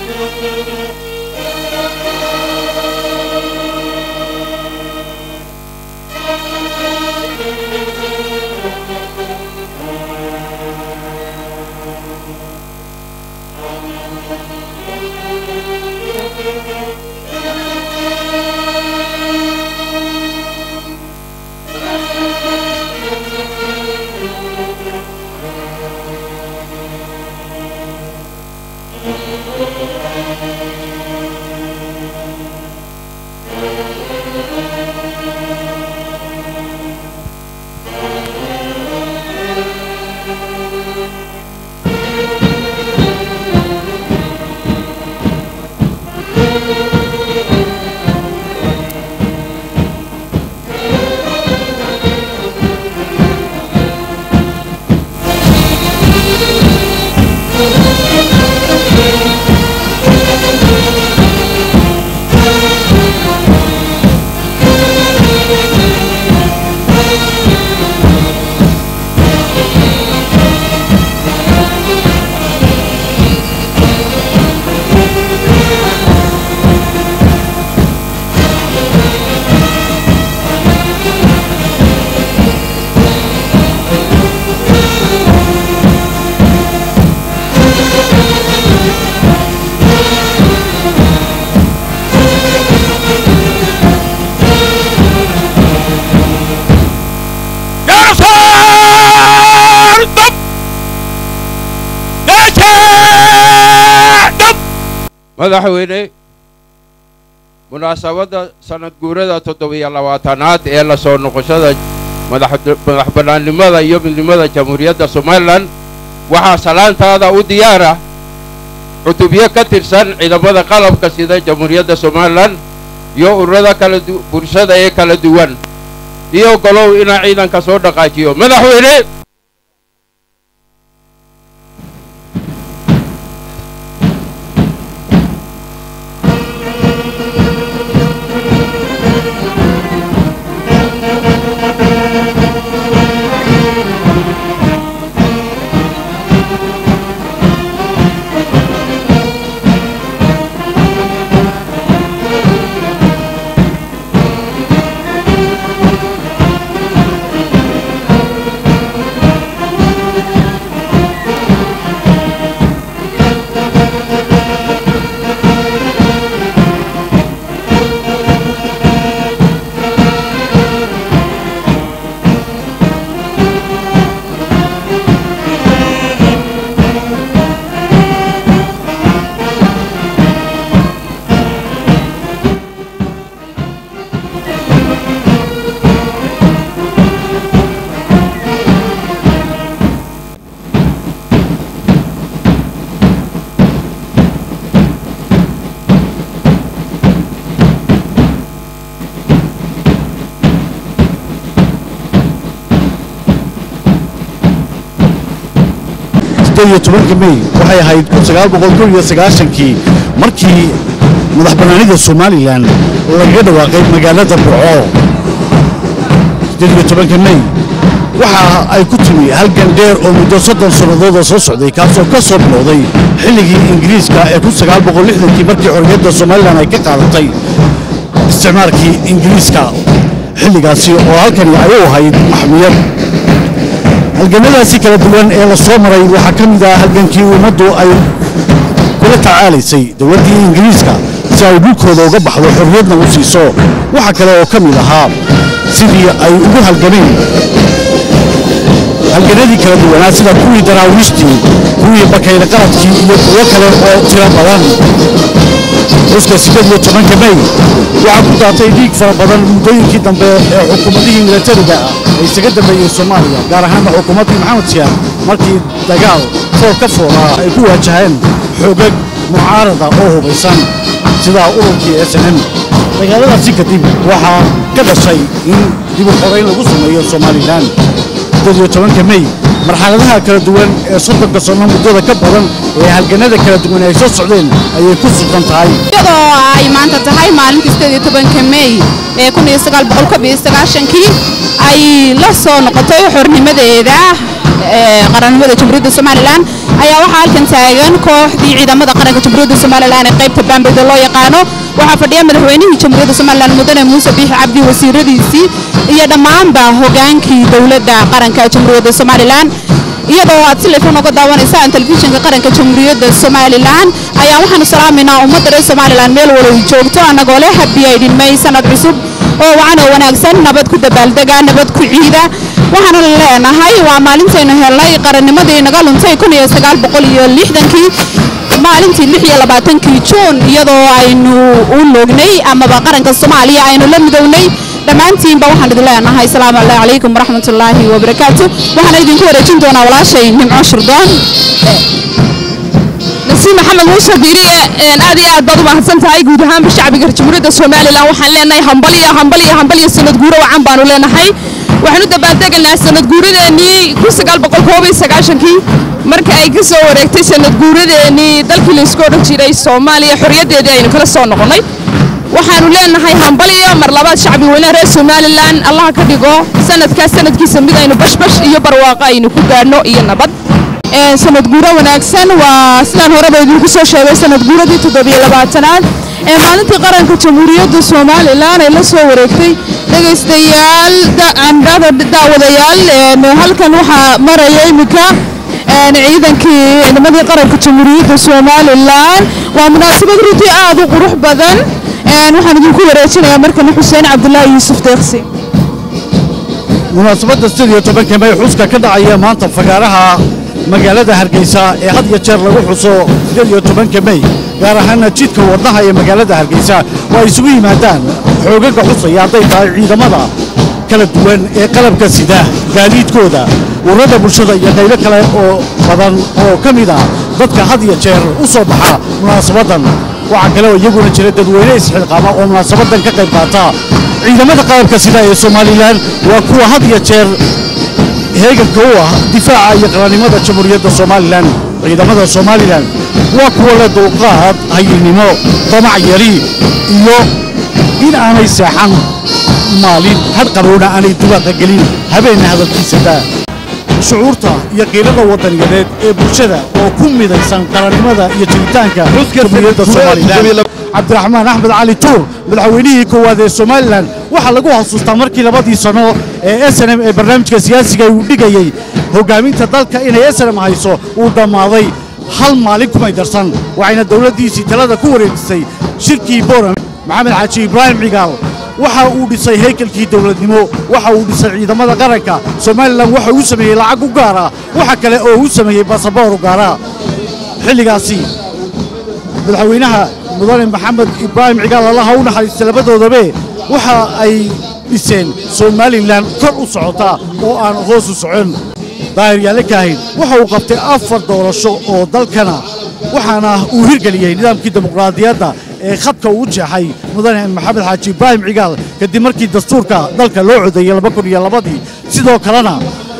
madaxweyne munaasabadda sanad guurada toddobiyo labaatanaad ee la soo noqoshada madax bannaannimada iyo midnimada jamhuuriyadda somalilan waxaa salaantaada u diyaara cutubyo ka tirsan ciidamada qalabka sida jamhuuriyadda somalilan iyo ururada kala bulshada ee kala duwan iyo golow inaa ciidanka soo dhaqaajiyo madaxweyne iyo tobanka mey waxay ahayd kun sagaal boqol kow iyo sagaashankii markii madax bannaanida somalilan lagaga dhawaaqay magaalada burco siddeed iyo tobanka mey waxa ay ku timi halgan dheer oo muddo soddon sannadooda soo socday kaasoo ka soo bilowday xilligii ingiriiska ee kun sagaal boqol lixdankii markii xorriyadda somalilan ay ka qaadatay isticmaalkii ingiriiska xilligaasi oo halkani ay u ahayd maxmiyad halganadaasi kala duwan ee la soo maray waxaa ka mid ah halgankii ummaddu ay kula tacaalaysay dowladdii ingiriiska si ay dhulkooda uga baxdo xorriyadna u siiso waxa kale oo ka mid ahaa sidii ay ugu halgameen halganadii kala duwanaa sida kuwii daraawiishtii kuwii bakayle qaladkii iyo kuwo kale oo tiro badan xuska siddeed iyo tobanka mey waxaa ku daatay dhiig fara badan muddooyinkii dambe ee xukuumadihii milatariga ah ay isaga dambeeyey soomaaliya gaar ahaanna xukuumaddii maxamed siyaar markii dagaal fool ka foolaa ay ku waajaheen xoogag mucaarada oo hubaysan sida ururkii s n m dagaaladaasi kadib waxaa ka dhashay in dib u xorayn lagu sameeyo somalilan siddeed iyo tobanka mey marxaladaha kala duwan ee soddonka sanno muddada ka badan ee halganada kala duwan ay soo socdeen ayay ku sugan tahay iyadoo ay maanta tahay maalintii sideed iyo tobanka mey ee kun iyo sagaal boqol kob iyo sagaashankii ay la soo noqotay xornimadeeda qarannimada jamhuuriyadda somalilan ayaa waxaa halkan taagan kooxdii ciidamada qaranka jamhuuriyadda somalilan ee qaybta baambeyda loo yaqaano waxaa fadhiya madaxweynihii jamhuuriyadda somalilan mudane muuse biixi cabdi wasiiradiisii iyo dhammaanba hogaankii dowladda qaranka jamhuuriyadda somalilan iyadoo aad si lifan uga daawanaysaan telefishinka qaranka jamhuuriyadda somalilan ayaa waxaanu salaamaynaa ummadda reer somalilan meel walow joogto annagoo leh habiya idhinmay sanad cusub oo wacan oo wanaagsan nabad ku dabaaldega nabad ku ciida waxaanu leenahay waa maalintaynu helnay qarannimadii naga luntay kun iyo sagaal boqol iyo lixdankii maalintii lix iyo labaatankii juun iyadoo aynu u loognay amaba qaranka soomaaliya aynu la midownay dhammaantiinba waxaan idin leenahay asalaamu allah calaykum waraxmatullaahi wabarakaatu waxaana idinku wareejin doonaa walaashay nimco shirdoon nasiib maxamed muuse diiriye aad iyo aad baad u mahadsan tahay guud ahaanba shacbiga jamhuuriyadda somalilan waxaan leenahay hambaliyo hambaliyo hambaliyo sanad guuro wacan baanu leenahay waxaan u dabaaldegaynaa sanad guuradeenii kun sagaal boqol koob iyo sagaashankii marka ay ka soo wareegtay sanad guuradeenii dalkii laysku odhan jiray soomaaliya xorriyaddeedii aynu kala soo noqonnay waxaanu leenahay hambaliyo mar labaad shacbi weynaha reer somalilan allaha ka dhigo sanadkaas sanadkiisa mid aynu bashbash iyo barwaaqo aynu ku gaadhno iyo nabad sanad guuro wanaagsan waa sidaan horeba idinku soo sheegay sanad guuradii toddobiyo labaatanaad ee maalintii qaranka jamhuuriyadda somalilan ay la soo wareegtay dhegaystayaal daawadayaal halkan waxaa maraya iminka ciidankii ciidamadii qaranka jamhuuriyadda somalilan waa munaasabad runtii aad u qurux badan waxaan idinku wareejinayaa markana xuseen cabdulaahi yuusuf deeqsi munaasabadda sided iyo tobanka may xuska ka dhacaya maanta fagaaraha magaalada hargeysa ee had iyo jeer lagu xuso sided iyo tobanka mey gaar ahaana jidka wadnaha ee magaalada hargeysa oo ay isugu yimaadaan xoogaga xusaya hadday tahay ciidamada kala duwan ee qalabka sida gaadiidkooda ururada bulshada iyo qaybo kale oo badan oo ka mid ah dadka had iyo jeer u soo baxa munaasabaddan waxaa kale oo iyaguna jira dadweyne isxilqaama oo munaasabadan ka qayb qaata ciidamada qalabka sida ee somalilan waa kuwa had iyo jeer heeganka u ah difaaca iyo qarannimada jamhuuriyadda somalilan ciidamada somalilan waa kuwa leh dulqaad hayinnimo damac yari iyo in aanay seexan maalin hadqarowna aanay dubaaqa gelin habeenna hadalkiisada shucuurta iyo qiilada wadaniyadeed ee bulshada oo ku midaysan qarannimada iyo jiritaanka jamhuuriyadda somalilan cabdiraxmaan axmed cali tuur madaxweynihii koowaad ee somalilan waxaa lagu xasuustaa markii labadii sano ee snm ee barnaamijka siyaasiga uu dhigayey hoggaaminta dalka inay snm hayso uu dhammaaday hal maalin kumay darsan waxayna dowladdiisii talada ku wareejisay shirkii boram maxamed xaaji ibraahim cigaal waxa uu dhisay haykalkii dowladnimo waxa uu dhisay ciidamada qaranka somalilan waxa uu sameeyey lacag u gaara waxa kale oo uu sameeyey basaboor u gaara xilligaasi madaxweynaha mudane maxamed ibraahim cigaal allaha u naxariista labadoodabe waxa ay dhiseen somalilan kor u socota oo aan hoos u socon daahir yaale kaahin waxa uu qabtay afar doorasho oo dalkana waxaana uu hirgeliyey nidaamkii dimuqraadiyadda ee khadka uu jeexay mudane maxamed xaaji ibraahim cigaal kadib markii dastuurka dalka loo codeeyey laba kun iyo labadii sidoo kalena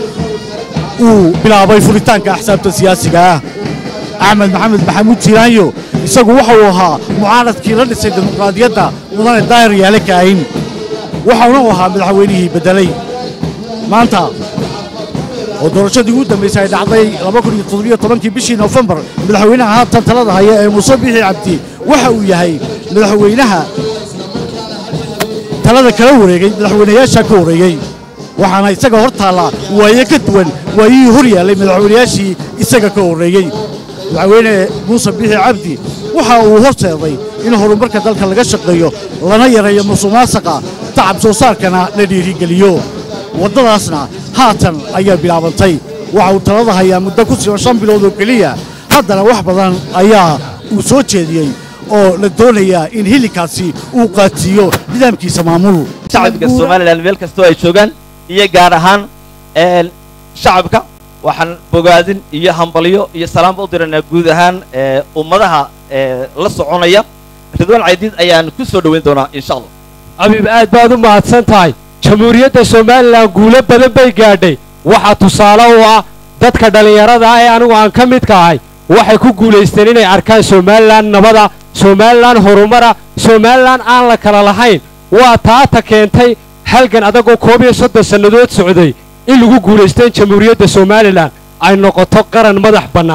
uu bilaabay furitaanka axsaabta siyaasiga ah axmed maxamed maxamuud jiiraanyo isagu waxa uu ahaa mucaaradkii la dhisay dimuqraadiyadda mudane daahir yaale kaahin waxauna uu ahaa madaxweynihii beddelay maanta oo doorashadii ugu dambaysay ay dhacday kii bishii nofembar madaxweynaha haatan talada haya ee muuse bixi cabdi waxa uu yahay madaxweynaha talada kala wareegay madaxweynayaasha ka wareegay waxaana isaga hor taallaa waaye ka duwan waayihii hor yaallay madaxweynayaashii isaga ka horreeyey madaxweyne muuse bixi cabdi waxa uu horseeday in horumarka dalka laga shaqeeyo lana yareeyo musuqmaasuqa tacab soo saarkana la dhiirigeliyo waddadaasna haatan ayaa bilaabantay waxa uu talada hayaa muddo ku siban shan bilood oo keliya haddana wax badan ayaa uu soo jeediyey oo la doonayaa in hilinkaasi uu qaatiyo nidaamkiisa maamul shacabka somalilan meel kastoo ay joogaan iyo gaar ahaan shacabka waxaan bogaadin iyo hambalyo iyo salaamba u diraynaa guud ahaan ummadaha la soconaya ridwaan caydiid ayaan ku soo dhoweyn doonaa insha allah abiib aad baad u mahadsan tahay jamhuuriyadda somalilan guulo badan bay gaadhay waxaa tusaale u ah dadka dhallinyarada ah ee anigu aan ka midka ahay waxay ku guulaysteen inay arkaan somalilan nabada somalilan horumara somalilan aan la kala lahayn waa taata keentay halgan adagoo koob iyo soddon sannadood socday in lagu guulaysteen jamhuuriyadda somalilan ay noqoto qaran madax bannaan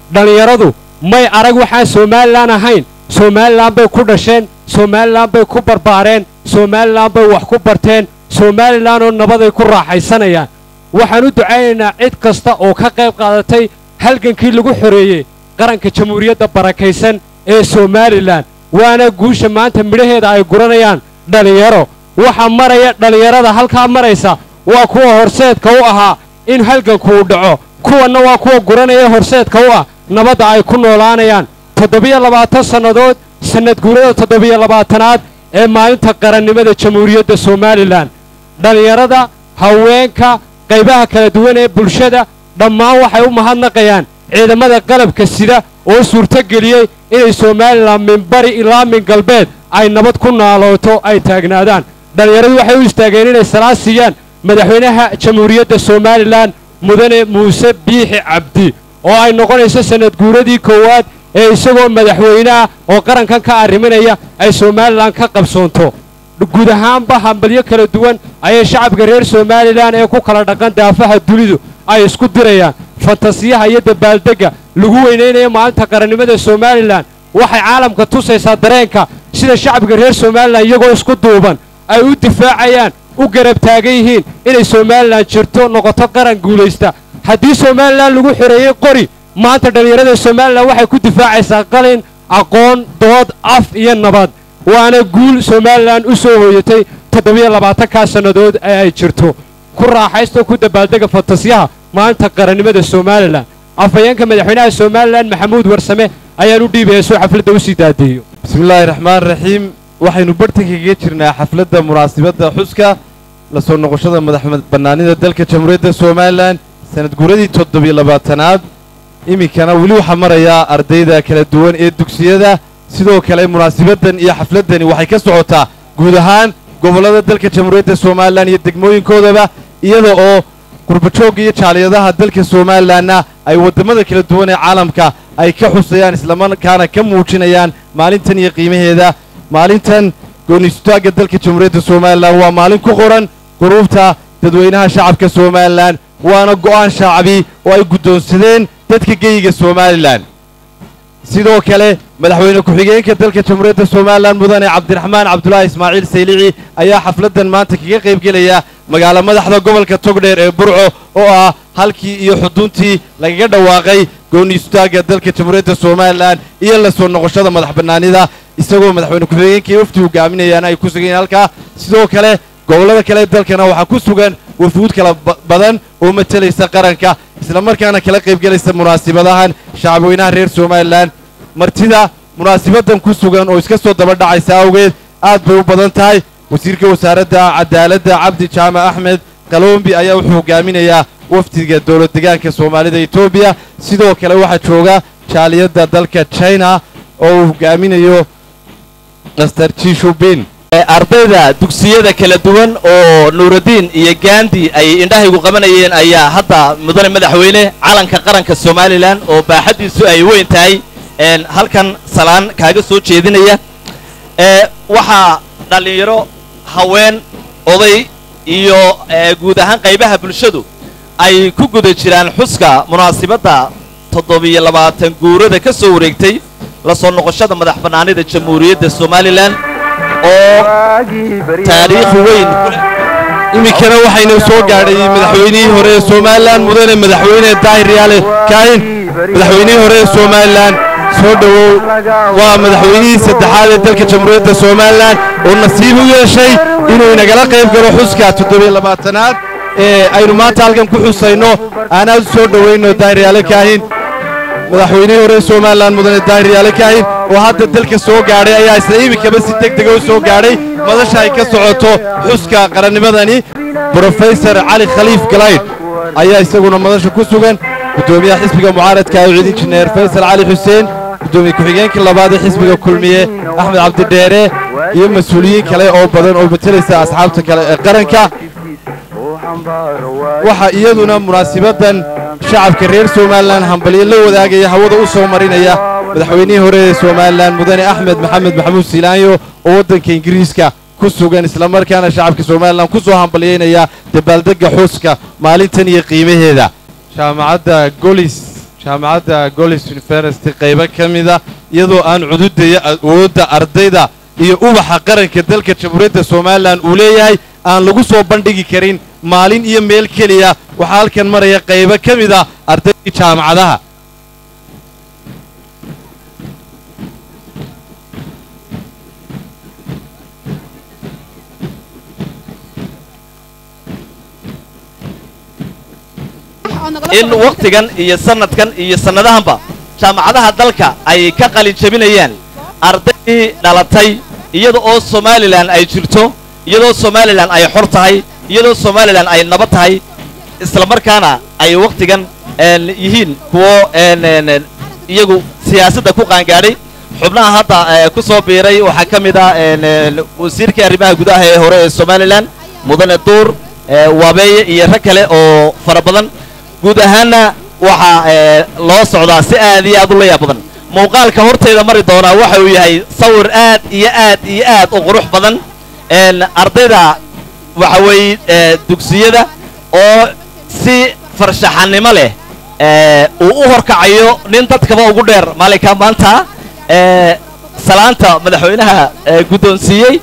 dhallinyaradu may arag waxaan somalilan ahayn somalilan bay ku dhasheen somalilan bay ku barbaareen somalilan bay wax ku barteen somalilan oo nabaday ku raaxaysanayaan waxaan u ducaynaynaa cid kasta oo ka qayb qaadatay halgankii lagu xoreeyey qaranka jamhuuriyadda barakaysan ee somalilan waana guusha maanta midhaheeda ay guranayaan dhallinyaro waxaa maraya dhallinyarada halkaa maraysa waa kuwa horseedka u ahaa in halganku uu dhaco kuwanna waa kuwa guranaya horseedka u ah nabadda ay ku noolaanayaan toddobiyo labaatan sannadood sannad guurada toddobiyo labaatanaad ee maalinta qarannimada jamhuuriyadda somalilan dhallinyarada haweenka qaybaha kala duwan ee bulshada dhammaan waxay u mahadnaqayaan ciidamada qalabka sida oo suurtogeliyey inay somalilan min bari ilaa min galbeed ay nabad ku naalooto ay taagnaadaan dhallinyaradu waxay u istaageen inay salaad siiyaan madaxweynaha jamhuuriyadda somalilan mudane muuse biixi cabdi oo ay noqonayso sannad guuradii koowaad ee isagoo madaxweyneah oo qarankan ka arriminaya ay somalilan ka qabsoonto guud ahaanba hambalyo kala duwan ayay shacabka reer somalilan ee ku kala dhaqan daafaha dunidu ay isku dirayaan fantasiyaha iyo dabaaldegga lagu weynaynaya maalinta qarannimada somalilan waxay caalamka tusaysaa dareenka sida shacabka reer somalilan iyagoo isku duuban ay u difaacayaan u garab taagan yihiin inay somalilan jirto noqoto qaran guulaysta haddii somalilan lagu xoreeyey qori maanta dhallinyarada somalilan waxay ku difaacaysaa qalin aqoon dood af iyo nabad waana guul somalilan u soo hooyatay toddobiyo labaatankaa sannadood ee ay jirto ku raaxaysto ku dabaaldega fantasyaha maalinta qarannimada somalilan afhayeenka madaxweynaha somalilan maxamuud warsame ayaan u dhiibaya soo xafladda u sii daadeeyo bismillaahi raxmaan raxiim waxaynu bartanka kaga jirnaa xafladda munaasibadda xuska la soo noqoshada madax bannaanida dalka jamhuuriyadda somalilan sanad guuradii toddobiyo labaatanaad iminkana weli waxaa marayaa ardayda kala duwan ee dugsiyada sidoo kale munaasibaddan iyo xafladdani waxay ka socotaa guud ahaan gobollada dalka jamhuuriyadda somalilan iyo degmooyinkoodaba iyada oo qurbajoogga iyo jaaliyadaha dalka somalilanna ay waddamada kala duwan ee caalamka ay ka xusayaan islamarkaana ka muujinayaan maalintan iyo qiimaheeda maalintan goonistaagga dalka jamhuuriyadda somalilan waa maalin ku qoran quruubta dadweynaha shacabka somalilan waana go'aan shaacabi oo ay guddoonsadeen dadka geyiga somalilan sidoo kale madaxweyne ku-xigeenka dalka jamhuuriyadda somalilan mudane cabdiraxmaan cabdulaahi ismaaciil saylici ayaa xafladdan maanta kaga qaybgelaya magaalo madaxda gobolka togdheer ee burco oo ah halkii iyo xuduntii lagaga dhawaaqay gooni istaagga dalka jamhuuriyadda somalilan iyo la soo noqoshada madax bannaanida isagoo madaxweyne ku-xigeenka iyo wafdi hogaaminayaana ay ku sugan yihiin halkaa sidoo kale gobollada kale dalkana waxaa ku sugan wafuud kala badan oo matalaysa qaranka islamarkaana kala qaybgelaysa munaasibadahan shacabweynaha reer somalilan martida munaasibaddan ku sugan oo iska soo daba dhacaysa awgeed aad bay u badan tahay wasiirka wasaaradda cadaaladda cabdi jaamac axmed qalombi ayaa wuxuu hogaaminayaa wafdiga dowlad degaanka soomaalida etoobiya sidoo kale waxaa jooga jaaliyadda dalka china oo uu hogaaminayo master jishubin ardayda dugsiyada kala duwan oo nuuraddiin iyo gaandi ay indhahaygu qabanayeen ayaa hadda mudane madaxweyne calanka qaranka somalilan oo baaxaddiisu ay weyn tahay halkan salaan kaaga soo jeedinaya waxaa dhallinyaro haween oday iyo guud ahaan qaybaha bulshadu ay ku guda jiraan xuska munaasibadda toddobiyo labaatan guurada ka soo wareegtay la soo noqoshada madax bannaanida jamhuuriyadda somalilan oo taariikh weyn iminkana waxaynu soo gaadhay madaxweynihii hore ee somalilan mudane madaxweyne daahir yaale kaahin madaxweynihii hore ee somalilan soo dhowow waa madaxweynihii saddexaad ee dalka jamhuuriyadda somalilan oo nasiib u yeeshay inuu inagala qayb galo xuska toddobiyo labaatanaad ee aynu maanta halkan ku xusayno aanaad u soo dhowayno daahir yaale kaahin madaxweynihii hore ee somalilan mudane daahir yaale kaahin oo hadda dalka soo gaadhay ayaa isla iminkaba si deg dega u soo gaadhay madasha ay ka socoto xuska qarannimadani brofesor cali khaliif galayd ayaa isaguna madasha ku sugan guddoomiyaha xisbiga mucaaradka ee ciid injineer faysal cali xuseen guddoomiye ku-xigeenka labaad ee xisbiga kulmiye axmed cabdidheere iyo mas-uuliyiin kale oo badan oo matalaysa asxaabta kale ee qaranka waxaa iyaduna munaasibaddan shacabka reer somalilan hambalyo la wadaagaya hawada u soo marinaya madaxweynihii hore ee somalilan mudane axmed maxamed maxamuud siilaanyo oo waddanka ingiriiska ku sugan islamarkaana shacabka somalilan ku soo hambalyaynaya dabaaldegga xuska maalintan iyo qiimaheeda jaamacadda golis jaamacadda golis university qaybo ka mida iyadoo aan cududaya awoodda ardayda iyo ubaxa qaranka dalka jamhuuriyadda somalilan uu leeyahay aan lagu soo bandhigi karin maalin iyo meel keliya waxaa halkan maraya qaybo ka mid a ardaydii jaamacadaha in wakhtigan iyo sanadkan iyo sannadahanba jaamacadaha dalka ay ka qalin jebinayaan ardaydii dhalatay iyada oo somalilan ay jirto iyadoo somalilan ay xor tahay iyadoo somalilan ay nabad tahay isla markaana ay wakhtigan een, yihiin kuwo een, een, een, iyagu siyaasadda ku qaangaadhay xubnaha hadda ee, ku soo biiray waxaa ka mid ah een, een, wasiirkii arrimaha gudaha ee hore ee somalilan mudane duur ee, waabeeye iyo rag kale oo fara badan guud ahaanna waxaa ee, loo socdaa si aad iyo aad u layaab badan muuqaalka hortayda mari doonaa waxa uu yahay sawir aad iyo aad iyo aad u qurux badan een, ardayda waxa weeye ee, dugsiyada oo si farshaxanimo leh ee, uu u horkacayo nin dadkaba ugu dheer maalinka maanta ee, salaanta madaxweynaha ee, guddoonsiiyey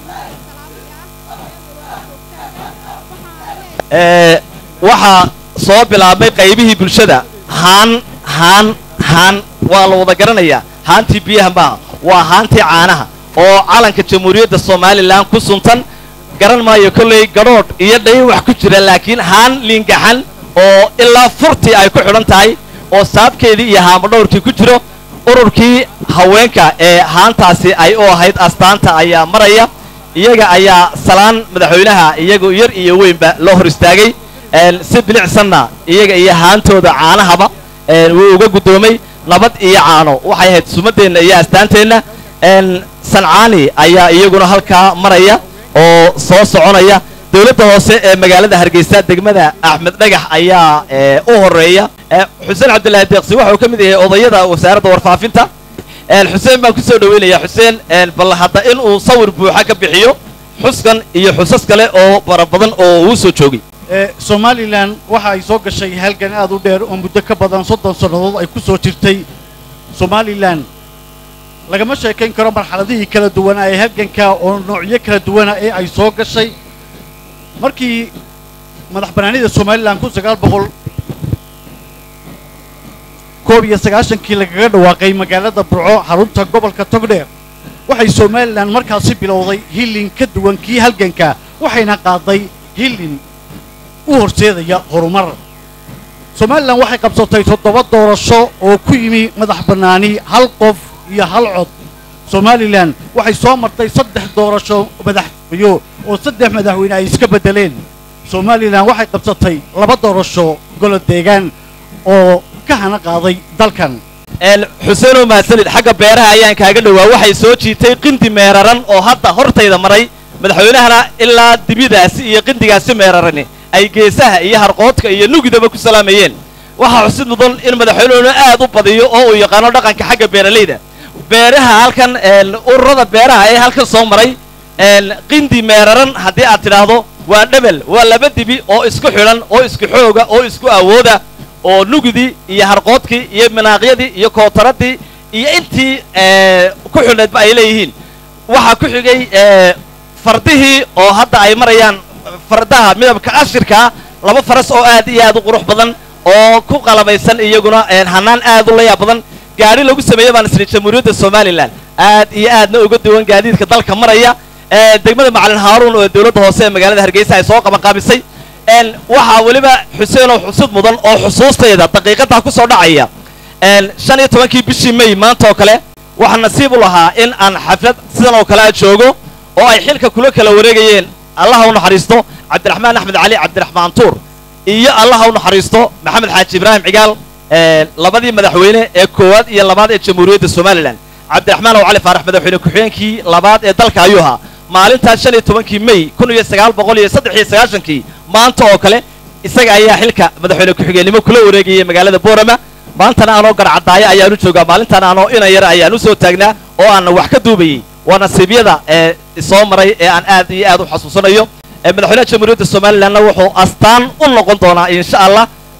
ee, waxaa soo bilaabmay qaybihii bulshada haan haan haan waa la wada garanayaa haantii biyaha maaha waa haantii caanaha oo calanka jamhuuriyadda somalilan ku suntan garan maayo kolley gadhoodh iyo dhayn wax ku jira laakiin haan liingaxan oo ilaa furtii ay ku xidhan tahay oo saabkeedii iyo haamadhowrkii ku jiro ururkii haweenka ee haantaasi ay u ahayd astaanta ayaa maraya iyaga ayaa salaan madaxweynaha iyagu yar iyo weynba loo hor istaagay een, si bilicsanna iyaga iyo haantooda caanahaba een, wuu uga guddoomay nabad iyo caano waxay ahayd sumaddeenna iyo astaanteenna een, sancaani ayaa iyaguna halkaa maraya oo soo soconaya dowladda hoose ee magaalada hargeysa degmada axmed dhagax ayaa ee, u horeeya ee, xuseen cabdilaahi deeqsi waxa uu ka mid yahay odayada wasaaradda warfaafinta een, xuseen baan ku soo dhoweynaya xuseen een, bal hadda in uu sawir buuxa ka bixiyo xuskan iyo xusas kale oo fara badan oo uu soo joogay ee somalilan waxa ay soo gashay halgan aad u dheer oo muddo ka badan soddon sannadood ay ku soo jirtay somalilan lagama sheekayn karo marxaladihii kala duwanaa ee halganka oo noocyo kala duwana ee ay soo gashay markii madax bannaanida somalilan kun sagaal boqol koob iyo sagaashankii lagaga dhawaaqay magaalada burco xarunta gobolka togdheer waxay somalilan markaasi bilowday hillin ka duwan kii halganka waxayna qaaday hillin u horseedaya horumar somalilan waxay qabsatay toddoba doorasho oo ku yimi madax bannaani hal qof iyo hal cod somalilan waxay soo martay saddex doorasho madaxweyo oo saddex madaxweyne ay iska beddeleen somalilan waxay qabsatay laba doorasho golo deegaan oo ka hana qaaday dalkan een, xuseen oo mahadsanid xagga beeraha ayaan kaaga dhowaa waxay soo jiitay qindi meeraran oo hadda hortayda maray madaxweynahana ilaa dibidaasi iyo qindigaasi meerarani ay geesaha iyo harqoodka iyo nugidaba ku salaamayeen waxaa xusid mudan in madaxweynuhuna aad u badiyo oo uu yaqaano dhaqanka xagga beeralayda beeraha halkan een, ururada beeraha ee halkan soo maray een, qindi meeraran haddii aad tidhaahdo waa dhebel waa laba dibi oo isku xidhan oo isku xooga oo isku awooda oo nugidii iyo harqoodkii iyo manaaqyadii iyo kootaradii iyo intii ee, ku xidhnaydba ay leeyihiin waxaa ku xigay ee, fardihii oo hadda ay marayaan fardaha midabka ashirkaa laba faras oo aad iyo aad u qurux badan oo ku qalabaysan iyaguna een, hanaan aad u layaab badan gaadhi lagu sameeyey baan isni jamhuuriyadda somalilan aad iyo aadna uga duwan gaadiidka dalka maraya ee, degmada macalin haaruun oo dowladda hoose ee magaalada hargeysa ay soo qabanqaabisay een, waxaa weliba xuseen oo xusud mudan oo xusuustayda daqiiqadaa ku soo dhacaya een, shan iyo tobankii bishii may maanta oo kale waxaa nasiib u lahaa in aan xaflad sidan oo kale a joogo oo ay xilka kula kala wareegayeen allaha u naxariisto cabdiraxmaan axmed cali cabdiraxmaan tuur iyo allaha u naxariisto maxamed xaaji ibraahim cigaal ee, labadii madaxweyne ee koowaad iyo labaad ee jamhuuriyadda somalilan cabdiraxmaan oo cali faarax madaxweyne ku-xigeenkii labaad ee dalka ayuu ahaa maalintaas shan iyo tobankii may kun iyo sagaal boqol iyo saddex iyo sagaashankii maanta oo kale isaga ayaa xilka madaxweyne ku-xigeenimo kula wareegayay magaalada boorama maantana anoo garcadaayo ayaanu joogaa maalintan anoo inan yar ayaan u soo taagnaa oo aan wax ka duubayey waa nasiibyada ee soo maray ee aan aad iyo aad u xasuusanayo ee madaxweynaha jamhuuriyadda somalilanna wuxuu astaan u noqon doonaa insha allah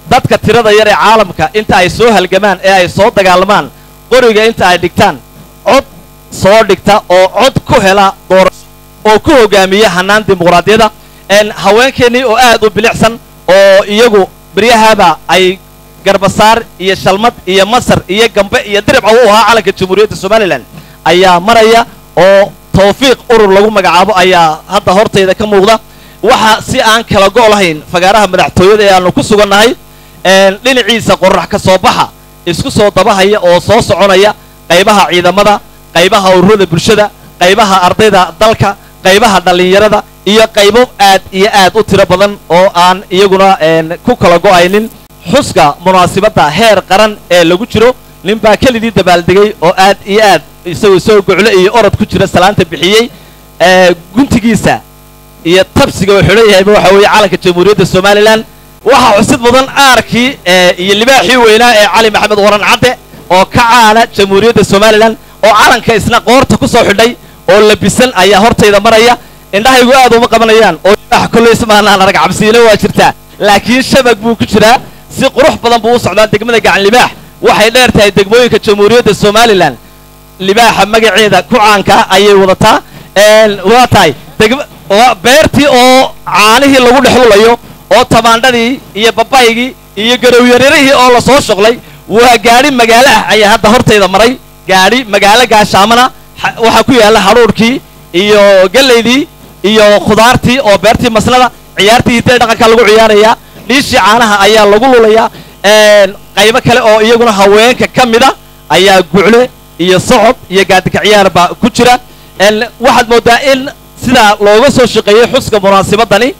dadka tirada yar ee caalamka inta ay soo halgamaan ee ay soo dagaalmaan qoriga inta ay dhigtaan cod soo dhigta oo cod ku hela doorasho oo ku hogaamiya hannaan dimuqraadiyada een haweenkeennii oo aad u bilicsan oo iyagu beryahaba ay garbasaar iyo shalmad iyo masar iyo gambe iyo diribca u ahaa calanka jamhuuriyadda somalilan ayaa maraya oo tawfiiq urur lagu magacaabo ayaa hadda hortayda ka muuqda waxa si aan kala go' lahayn fagaaraha madaxtooyada ee aanu ku sugannahay een dhinaciisa qorax ka soo baxa isku soo dabahaya oo soo soconaya qaybaha ciidamada qaybaha ururada bulshada qaybaha ardayda dalka qaybaha dhallinyarada iyo qaybo aad iyo aad u tiro badan oo aan iyaguna een ku kala go'aynin xuska munaasibadda heer qaran ee lagu jiro ninbaa kelidii dabaaldegay oo aad iyo aad isagoo isagoo gocle iyo orod ku jira salaanta bixiyey ee guntigiisa iyo tabsiga uu xidhan yahayba waxa weeye calanka jamhuuriyadda somalilan waxaa xusid mudan aarkii ee iyo libaaxii weynaa ee cali maxamed waran cadde oo ka caana jamhuuriyadda somalilan oo calanka isna qoorta ku soo xidhay oo labisan ayaa hortayda maraya indhahaygu aad uma qabanayaan oo libaax kolley ismaanaan arag cabsiina waa jirtaa laakiin shabag buu ku jiraa si qurux badan buu u socdaa degmada gacan libaax waxay dheer tahay degmooyinka jamhuuriyadda somalilan libaaxa magaceeda ku caanka ayay wadataa een waa tahay degma waa beertii oo caanihii lagu dhexlulayo oo tamaandhadii iyo babaygii iyo garowyararihii oo la soo shoqlay waa gaadhi magaalo ah ayaa hadda hortayda maray gaadhi magaalo gaashaamana xa- waxaa ku yaalla hadhuudhkii iyo gallaydii iyo khudaartii oo beertii masnada ciyaartii hiddee dhaqanka lagu ciyaarayaa dhiishii caanaha ayaa lagu lulayaa een qaybo kale oo iyaguna haweenka ka mida ayaa gucle iyo socod iyo gaadika ciyaar baa ku jira een waxaad moodaa in sidaa looga soo shaqeeyey xuska munaasibadani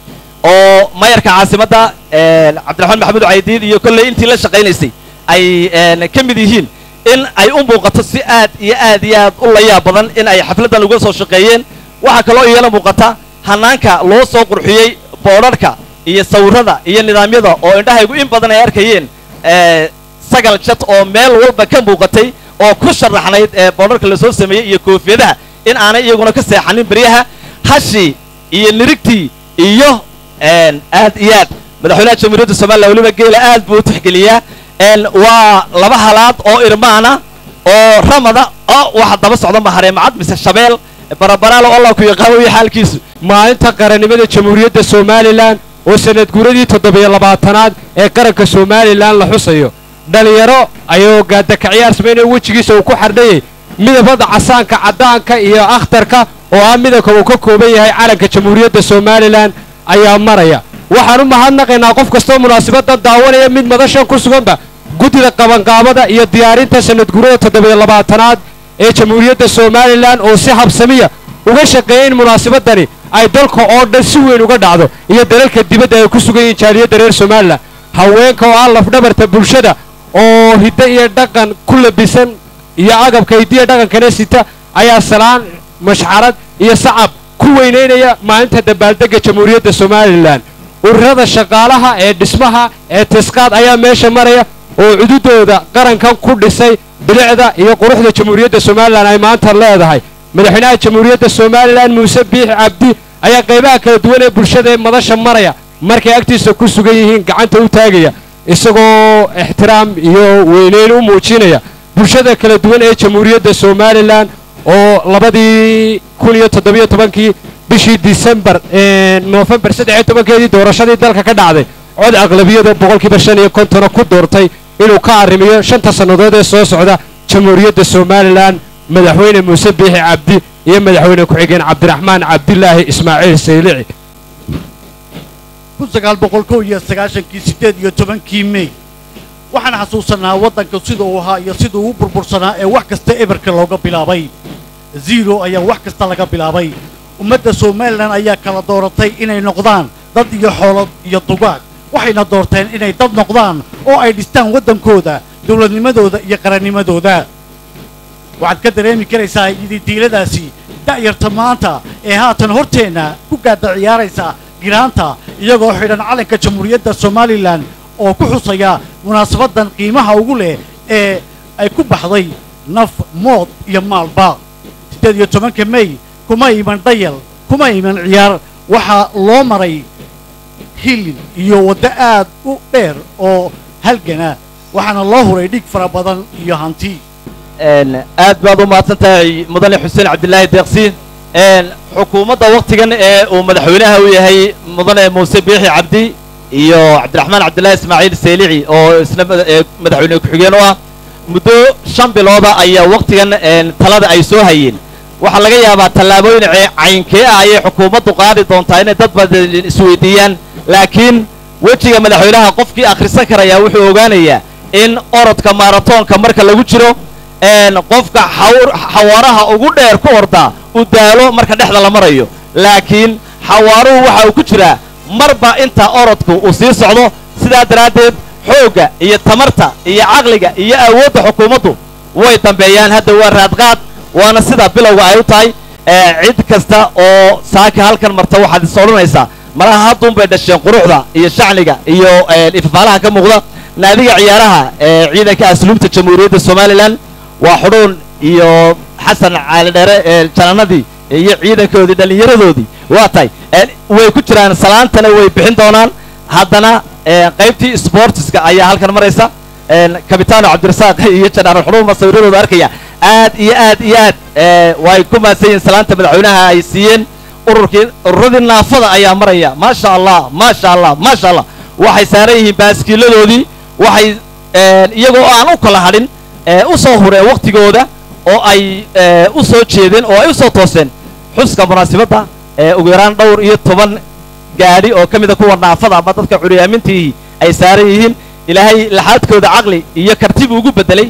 oo mayarka caasimadda een cabdiraxmaan maxamed caydiid iyo kolley intii la shaqaynaysay ay een ka mid yihiin in ay u muuqato si aad iyo aad iyo aad u layaab badan in ay xafladdan uga soo shaqeeyeen waxaa kaloo iyana muuqata hanaanka loo soo qurxiyey boodharka iyo sawirrada iyo nidaamyada oo indhahaygu in badan ay arkayeen ee sagal jad oo meel walba ka muuqatay oo ku sharaxnayd ee boodharka lasoo sameeyey iyo koofiyadaha in aanay iyaguna ka seexanin beryaha hashii iyo nirigtii iyo een aad iyo aad madaxweynaha jamhuuriyadda somalilan weliba geela aad buu u tixgeliyaa een waa laba halaad oo irmaana oo ramada oo waxa daba socda mahareemacad mise shabeel barabaraalo allah ku yaqaan weye xaalkiisu maalinta qarannimada jamhuuriyadda somalilan oo sanad guuradii toddobiyo labaatanaad ee qaranka somalilan la xusayo dhallinyaro ayuu gaadaka ciyaar samaynaya wejigiisa uu ku xardhayay midabada casaanka caddaanka iyo akhtarka oo ah midabka uu ka kooban yahay calanka jamhuuriyadda somalilan ayaa maraya waxaan u mahadnaqaynaa qof kastoo munaasabaddan daawanaya mid madashan ku suganba guddida qabanqaabada iyo diyaarinta sanad guurada toddobiyo labaatanaad ee jamhuuriyadda somalilan oo si habsamiya uga shaqeeyay in munaasabadani ay dalka oo dhan si weyn uga dhacdo iyo dalalka dibadda ay ku sugan yihiin jaaliyadda reer somalilan haweenka oo ah lafdhabarta bulshada oo hiddo iyo dhaqan ku labisan iyo agabka hiddiya dhaqankana sita ayaa salaan mashxarad iyo sacab ku weynaynaya maalinta dabaaldegga jamhuuriyadda somalilan ururada shaqaalaha ee dhismaha ee tisqaad ayaa meesha maraya oo cududooda qarankan ku dhisay bilicda iyo quruxda jamhuuriyadda somalilan ay maanta leedahay madaxweynaha jamhuuriyadda somalilan muuse biixi cabdi ayaa qaybaha kala duwan ee bulshada ee madasha maraya markay agtiisa ku sugan yihiin gacanta u taagaya isagoo ixtiraam iyo weyneyn u muujinaya bulshada kala duwan ee jamhuuriyadda somalilan oo labadii kun iyo toddobiyo tobankii bishii disembar noofembar saddex iyo tobankeedii doorashadii dalka ka dhacday cod aqlabiyada boqolkiiba shan iyo kontona ku doortay inuu ka arrimiyo shanta sannadood ee soo socda jamhuuriyadda somalilan madaxweyne muuse biixi cabdi iyo madaxweyne ku-xigeen cabdiraxmaan cabdilaahi ismaaciil saylici kun sagaal boqol kow iyo sagaashankii siddeed iyo tobankii mey waxaan xasuusanaa waddanka sida uu ahaa iyo siduu u burbursanaa ee wax kasta eberka looga bilaabay zero ayaa wax kasta laga bilaabay ummadda somalilan ayaa kala dooratay inay noqdaan dad iyo xoolo iyo dugaag waxayna doorteen inay dad noqdaan oo ay dhistaan waddankooda dowladnimadooda iyo qarannimadooda waxaad ka dareemi karaysaa ididiiladaasi da'yarta maanta ee haatan horteenna ku gaadda ciyaaraysa giraanta iyagoo xidhan calanka jamhuuriyadda somalilan oo ku xusaya munaasabaddan qiimaha ugu leh ee ay ku baxday naf mood iyo maalba siddeed iyo tobanka mey kuma iman dhayal kuma iman ciyaar waxaa loo maray hilin iyo waddo aad u dheer oo halgana waxaana loo huray dhig fara badan iyo hanti aad baad u mahadsan tahay mudane xuseen cabdilaahi deeqsi xukuumadda waktigan ee uu madaxweynaha u yahay mudane muuse biixi cabdi iyo cabdiraxmaan cabdillaahi ismaaciil seylici oo isna madaxweyne ku-xigeen u ah muddo shan bilooda ayaa waktigan talada ay soo hayeen waxaa laga yaabaa tallaabooyin caynkee ah ayay xukuumaddu qaadi doontaa inay dad badan isweydiiyaan laakiin wejiga madaxweynaha qofkii akhrisan karayaa wuxuu ogaanayaa in orodka maaratoonka marka lagu jiro qofka xawaaraha ugu dheer ku ordaa u daalo marka dhexda la marayo laakiin xawaaruhu waxa uu ku jiraa marba inta orodku uu sii socdo sidaa daraaddeed xoogga iyo tamarta iyo caqliga iyo awoodda xukuumaddu way dambeeyaan hadda waa raadqaad waana sida bilowga ay u tahay cid kasta oo saaka halkan marta waxaad is odhanaysaa malaha hadduunbay dhasheen quruxda iyo shacniga iyo ifafaalaha ka muuqda naadiga ciyaaraha ee ciidanka asluubta jamhuuriyadda somalilan waa xudhuun iyo xasan caalidheere ee jananadii iyo ciidankoodii dhallinyaradoodii waa tahay way ku jiraan salaantana way bixin doonaan haddana qaybtii sportiska ayaa halkan maraysa kabitaano cabdirasaaq iyo janaaral xudhuun baa sawiradooda arkaya aad iyo aad iyo aad way ku mahadsan yihiin salaanta madaxweynaha ay siiyeen ururkii ururadii naafada ayaa maraya maasha allah maasha allah maasha allah waxay saaran yihiin baaskiiladoodii waxay iyagoo aan u kala hadhin u soo hureen waktigooda oo ay u soo jeedeen oo ay u soo tooseen xuska munaasibadda ugu yaraan dhowr iyo toban gaadhi oo ka mida kuwa naafada ama dadka curyaamintiihii ay saaran yihiin ilaahay laxaadkooda caqli iyo kartibu ugu beddelay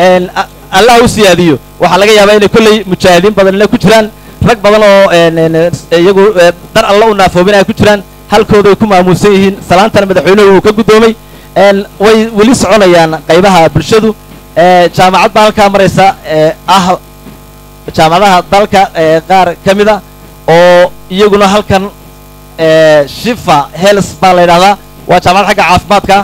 allah u siyaadiyo waxaa laga yaabaa inay kolley mujaahidiin badanina ku jiraan rag badan oo iyagu dar alla u naafoobin ay ku jiraan halkooday ku maamuusan yihiin salaantana madaxweynuhu uu ka guddoomay way weli soconayaan qaybaha bulshadu jaamacad baa halkaa maraysa ah jaamacadaha dalka qaar ka mida oo iyaguna halkan shifa heels baa la yidhahdaa waa jaamacad xagga caafimaadka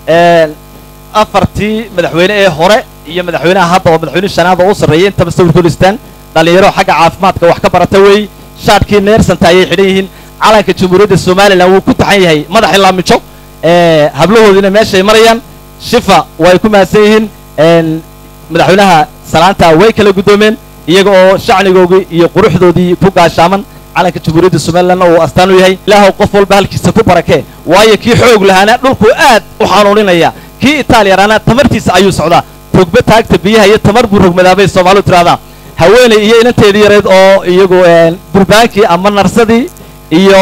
afartii madaxweyne ee hore iyo madaxweynaha hadda oo madaxweyne shanaad oo u sarreeyay intaba sawirkooda istaan dhallinyaro xagga caafimaadka wax ka barata weey shaadhkii neersanta ayay xidhan yihiin calanka jamhuuriyadda somalilan wuu ku taxan yahay madaxii laamijo hablahoodiina meeshay marayaan shifa way ku mahadsan yihiin madaxweynaha salaanta way kala guddoomeen iyaga oo shacnigoogii iyo quruxdoodii ku gaashaaman calanka jamhuuriyadda somalilanna uu astaan u yahay ilaahow qof walba halkiisa ku barakee waayo kii xoog lahaana dhulku aad u xanuuninaya kii itaaliyaraana tamartiisa ayuu socdaa togbe taagta biyaha iyo tamar buu rogmadaabay soomaalidu tiraahdaa haweeney iyo inanteedii yareed oo iyagu durbaankii ama narsadii iyo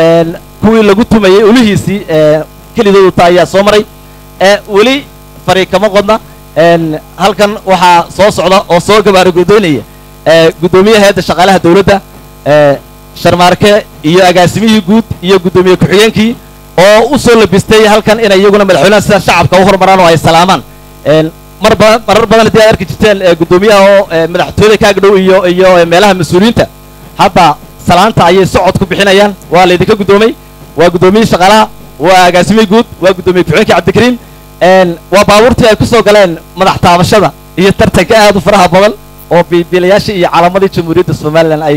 kuwii lagu tumayey ulihiisii kelidoodu ta ayaa soo maray weli fari kama qodna halkan waxaa soo socda oo soo gabaaragodoynaya guddoomiyaha hayadda shaqaalaha dawladda sharmaarke iyo agaasimihii guud iyo guddoomiye ku-xigeenkii oo u soo labistay halkan inay iyaguna madaxweynaha sida shacabka u hormaraan oo ay salaamaan mar badan marar badan haddii aad arki jirteen guddoomiyaha oo madaxtooyada kaaga dhow iyo iyo meelaha mas-uuliyiinta hadda salaanta ayay socod ku bixinayaan waa laydinka guddoomay waa guddoomiyihii shaqaalaha waa agaasimihii guud waa guddoomiye ku-xigeenkii cabdikariim waa baabuurtii ay ku soo galeen madax taabashada iyo tartanka aad u faraha badan oo biibiilayaashii iyo calaamadii jamhuuriyadda somalilan ay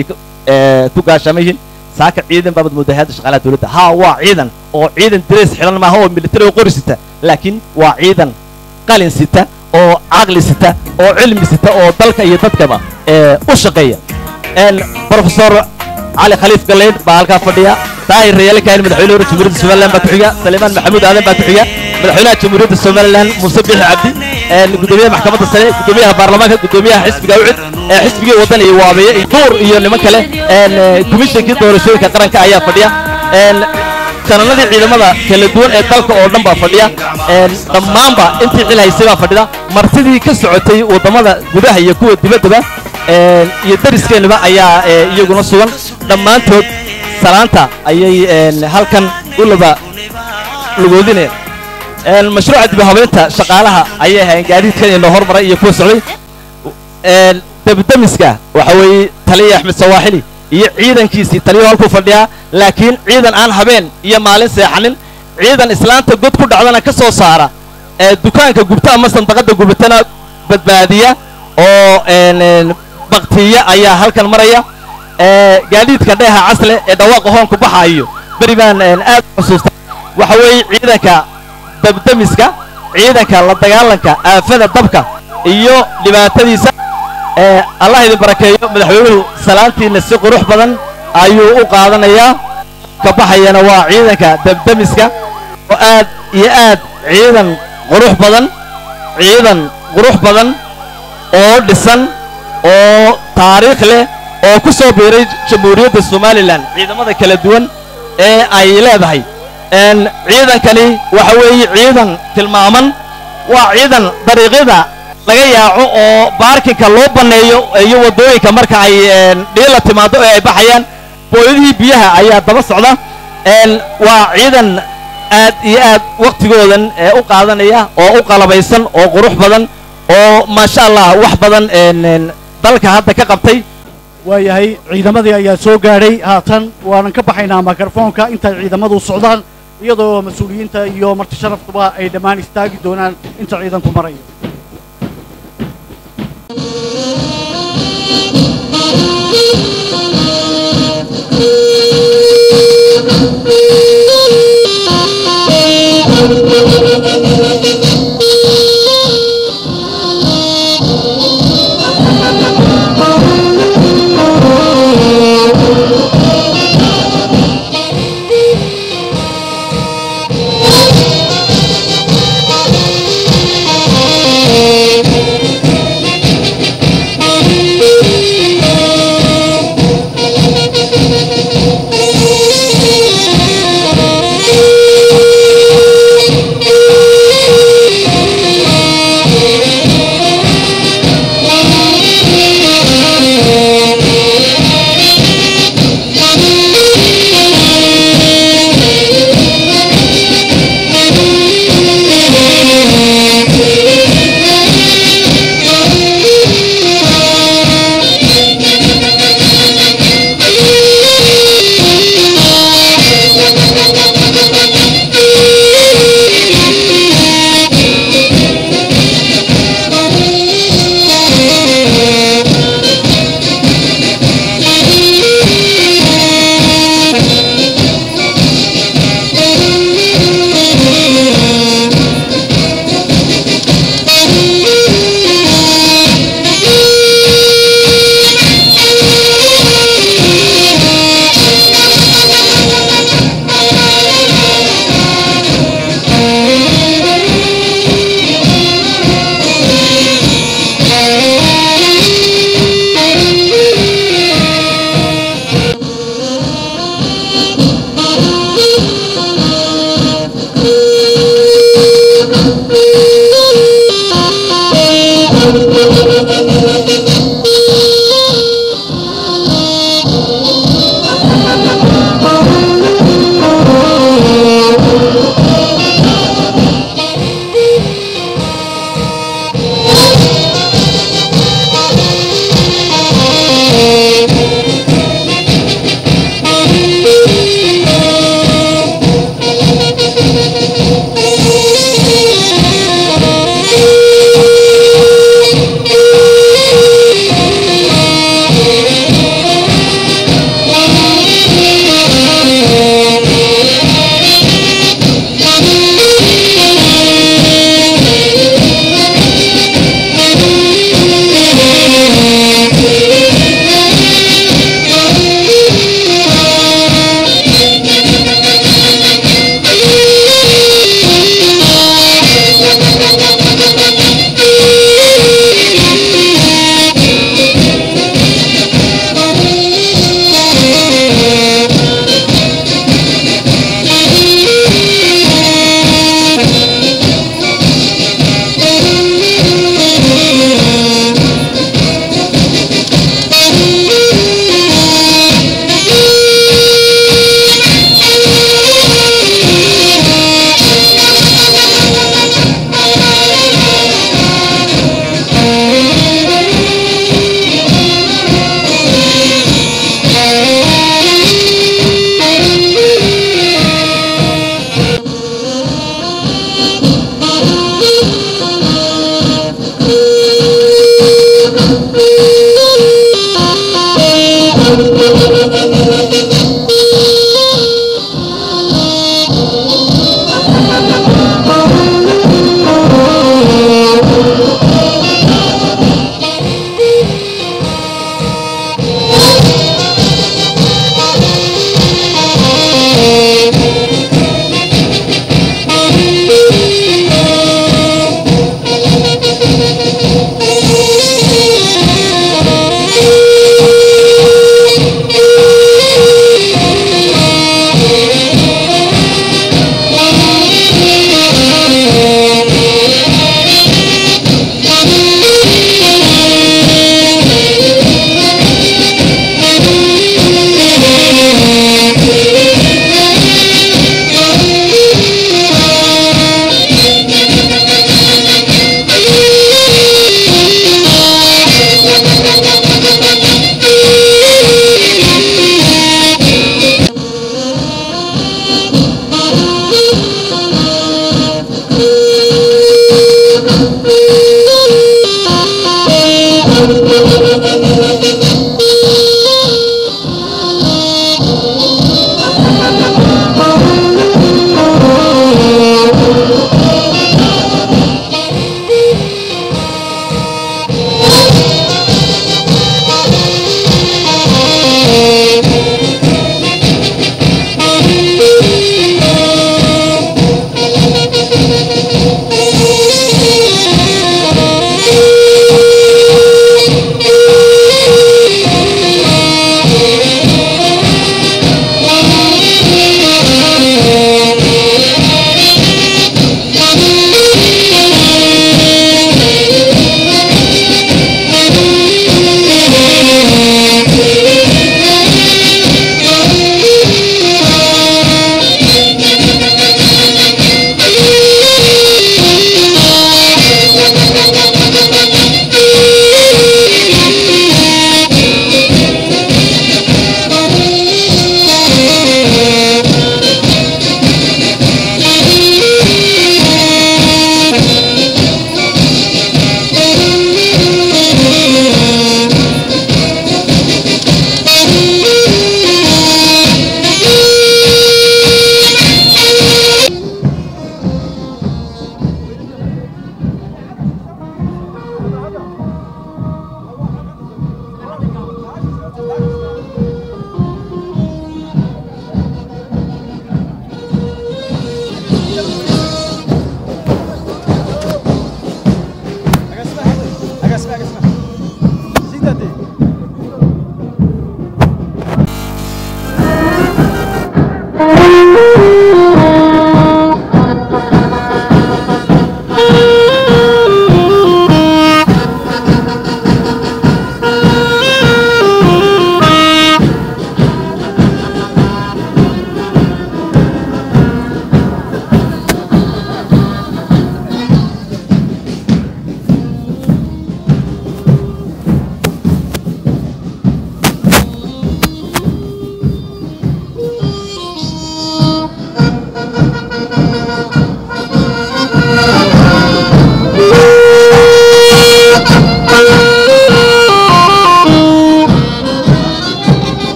ku gaashama yihiin saaka ciidan baabad moodaa hayadda shaqaalaha dawladda haa waa ciidan oo ciidan dirays xidhan maaha oo militari oo qori sita laakiin waa ciidan qalin sita oo caqli sita oo cilmi sita oo dalka iyo dadkaba u shaqeeya profesor cali khaliif galeyn baa halkaa fadhiya daahir rayaale kahin madaxweyne hore jamhuuriyadda somalilan baa ku xiga saleemaan maxamuud aadan baa ku xiga madaxweynaha jamhuuriyadda somalilan muuse bixi cabdi gudoomiyaha maxkamadda sare gudoomiyaha baarlamaanka gudoomiyaha xisbiga ucid xisbigii waddan iyo waabeeye iyo duur iyo niman kale komishinkii doorashooyinka qaranka ayaa fadhiya jananadii ciidamada kala duwan ee dalka oo dhan baa fadhiya dhammaanba intii xil haysay baa fadhida martidii ka socotay waddamada gudaha iyo kuwa dibaddaba iyo dariskeennuba ayaa iyaguna sugan dhammaantood salaanta ayay halkan u laba lugoodinayaan mashruuca dib u habeynta shaqaalaha ayay ahayn gaadiidkan inoo hormaray iyo kuwa socday debdemiska waxa weeye taliya axmed sawaaxili iyo ciidankiisii taliyuhu halkuu fadhiyaa laakiin ciidan aan habeen iyo maalin seexanin ciidan islaanta god ku dhacdana ka soo saara dukaanka gubta ama sandaqadda gubatana badbaadiya oo baktiya ayaa halkan maraya gaadiidka dheeha casle ee dhawaaqa hoonku baxaayo beri baan aad xusuusta waxa weeye ciidanka dabdemiska ciidanka la dagaalanka aafada dabka iyo dhibaatadiisa ee allah idin barakeeyo madaxweynuhu salaantiinna si qurux badan ayuu u qaadanayaa ka baxayana waa ciidanka dabdemiska oo aad iyo aad ciidan qurux badan ciidan qurux badan oo dhisan oo taariikh leh oo ku soo biiray jamhuuriyadda somalilan ciidamada kala duwan ee ay leedahay n ciidankani waxa weeye ciidan tilmaaman waa ciidan dariiqyada laga yaaco oo baarkinka loo banneeyo iyo waddooyinka marka ay dhiila timaado ee ay baxayaan booyadihii biyaha ayaa daba socda n waa ciidan aad iyo aad wakhtigoodan ee u qaadanaya oo u qalabaysan oo qurux badan oo maasha allah wax badan n dalka hadda ka qabtay waayahay ciidamadii ayaa soo gaadhay haatan waanan ka baxaynaa mikrofoonka intay ciidamadu socdaan iyadoo mas-uuliyiinta iyo marti sharaftuba ay dhammaan istaagi doonaan inta ciidanku marayo Thank you.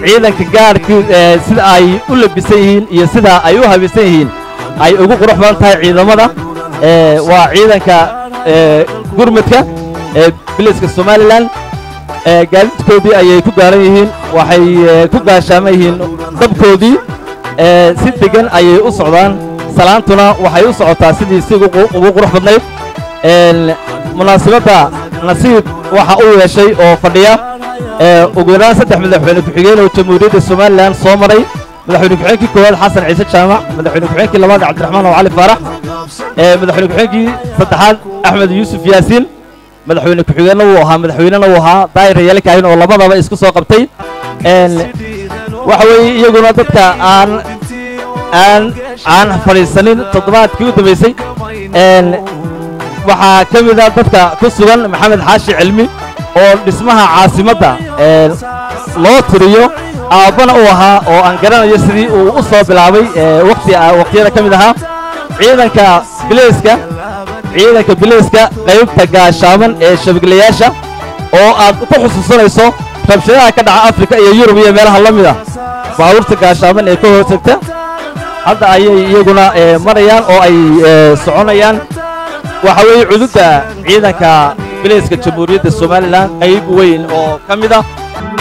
ciidanka gaarhkii ee sida ay u labisan yihiin iyo sida ay u habaysan yihiin ay ugu qurux badan tahay ciidamada ee waa ciidanka ee gurmudka ee biliska somalilan ee gaadiidkoodii ayay ku gaaran yihiin waxay ee, ku gaashaaman yihiin dabkoodii ee si degan ayay u socdaan salaantuna waxay u socotaa sidii si ugu qu- ugu qurux badnayd een munaasabadda nasiib waxa uu yeeshay oo fadhiya ee ugu yaraan saddex madaxweyne ku-xigeen oo jamhuuriyadda somalilan soo maray madaxweyne ku-xigeenkii koowaad xasan ciise jaamac madaxweyne ku-xigeenkii labaad cabdiraxmaan oo cali faarax ee madaxweyne ku-xigeenkii saddexaad axmed yuusuf yaasiin madaxweyne ku-xigeenna wuu ahaa madaxweynena wuu ahaa daayir yaali kaahin oo labadaba isku soo qabtay een waxa weeye iyaguna dadka aan aan aan fadhiisanin toddobaadkii u dambaysay een waxaa ka mid ah dadka ku sugan maxamed xaashi cilmi oo dhismaha caasimadda ee loo tiriyo aabbana uu ahaa oo aan garanayo sidii uu u soo bilaabay ee waqti waqtiyada ka mid ahaa ciidanka bileyska ciidanka bileyska qaybta gaashaaman ee shabaglayaasha oo aad ku xusuusanayso rabshadaha ka dhaca afrika iyo yurub iyo meelaha la mid ah baabuurta gaashaaman ee ka horsagta hadda ayay iyaguna ee, marayaan oo ay ee, soconayaan waxa weeye cududda ciidanka bileyska jamhuuriyadda somalilan qayb weyn oo ka mid ah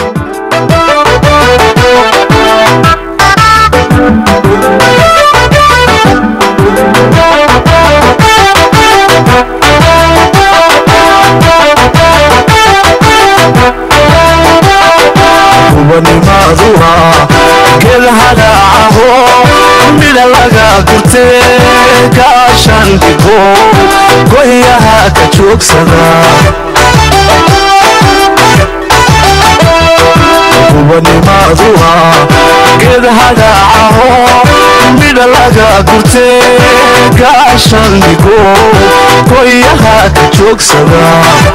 kubanimaduha gelhadaacaho midha laga gurte kaashandhigo goyaha ka joogsada kubanimaduha gedhadaacaho midha laga gurte kaashandhigo goyaha ka joogsada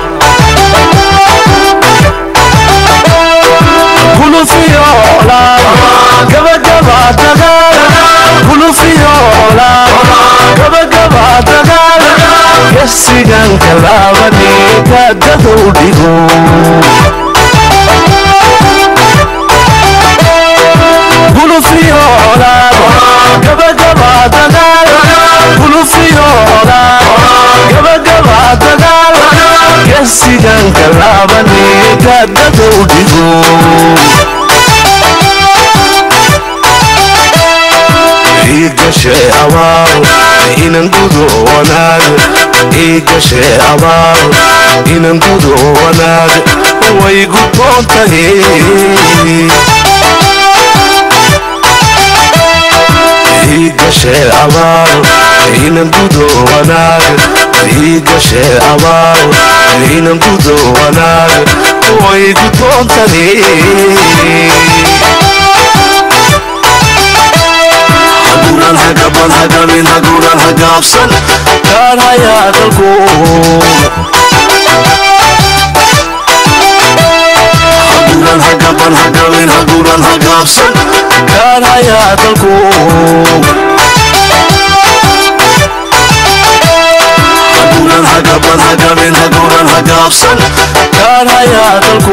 kulufiyoola gabagaba dagaal kulufiyoola gabagaba dagaal gesigan kalaabani kaadadow dhigo kulufiyoola gabagaba dagaal kulufiyoola gabagaba dagaal gesigan kalaabani kaadadow dhigo igashe abaal inan gudo wanaag igashe abaal inan gudo wanaag way gudboon tahay igashe abaal inan gudo wanaag igashe abaal inan gudo wanaag way gudboon tahay haguuran hagaban hagamin haguuran hagaabsan gaar hayaa dalku haguuran hagaban hagamin haguuran hagaabsan gaar hayaa dalku haguuran hagaban hagamin haguuran hagaabsan gaar hayaa dalku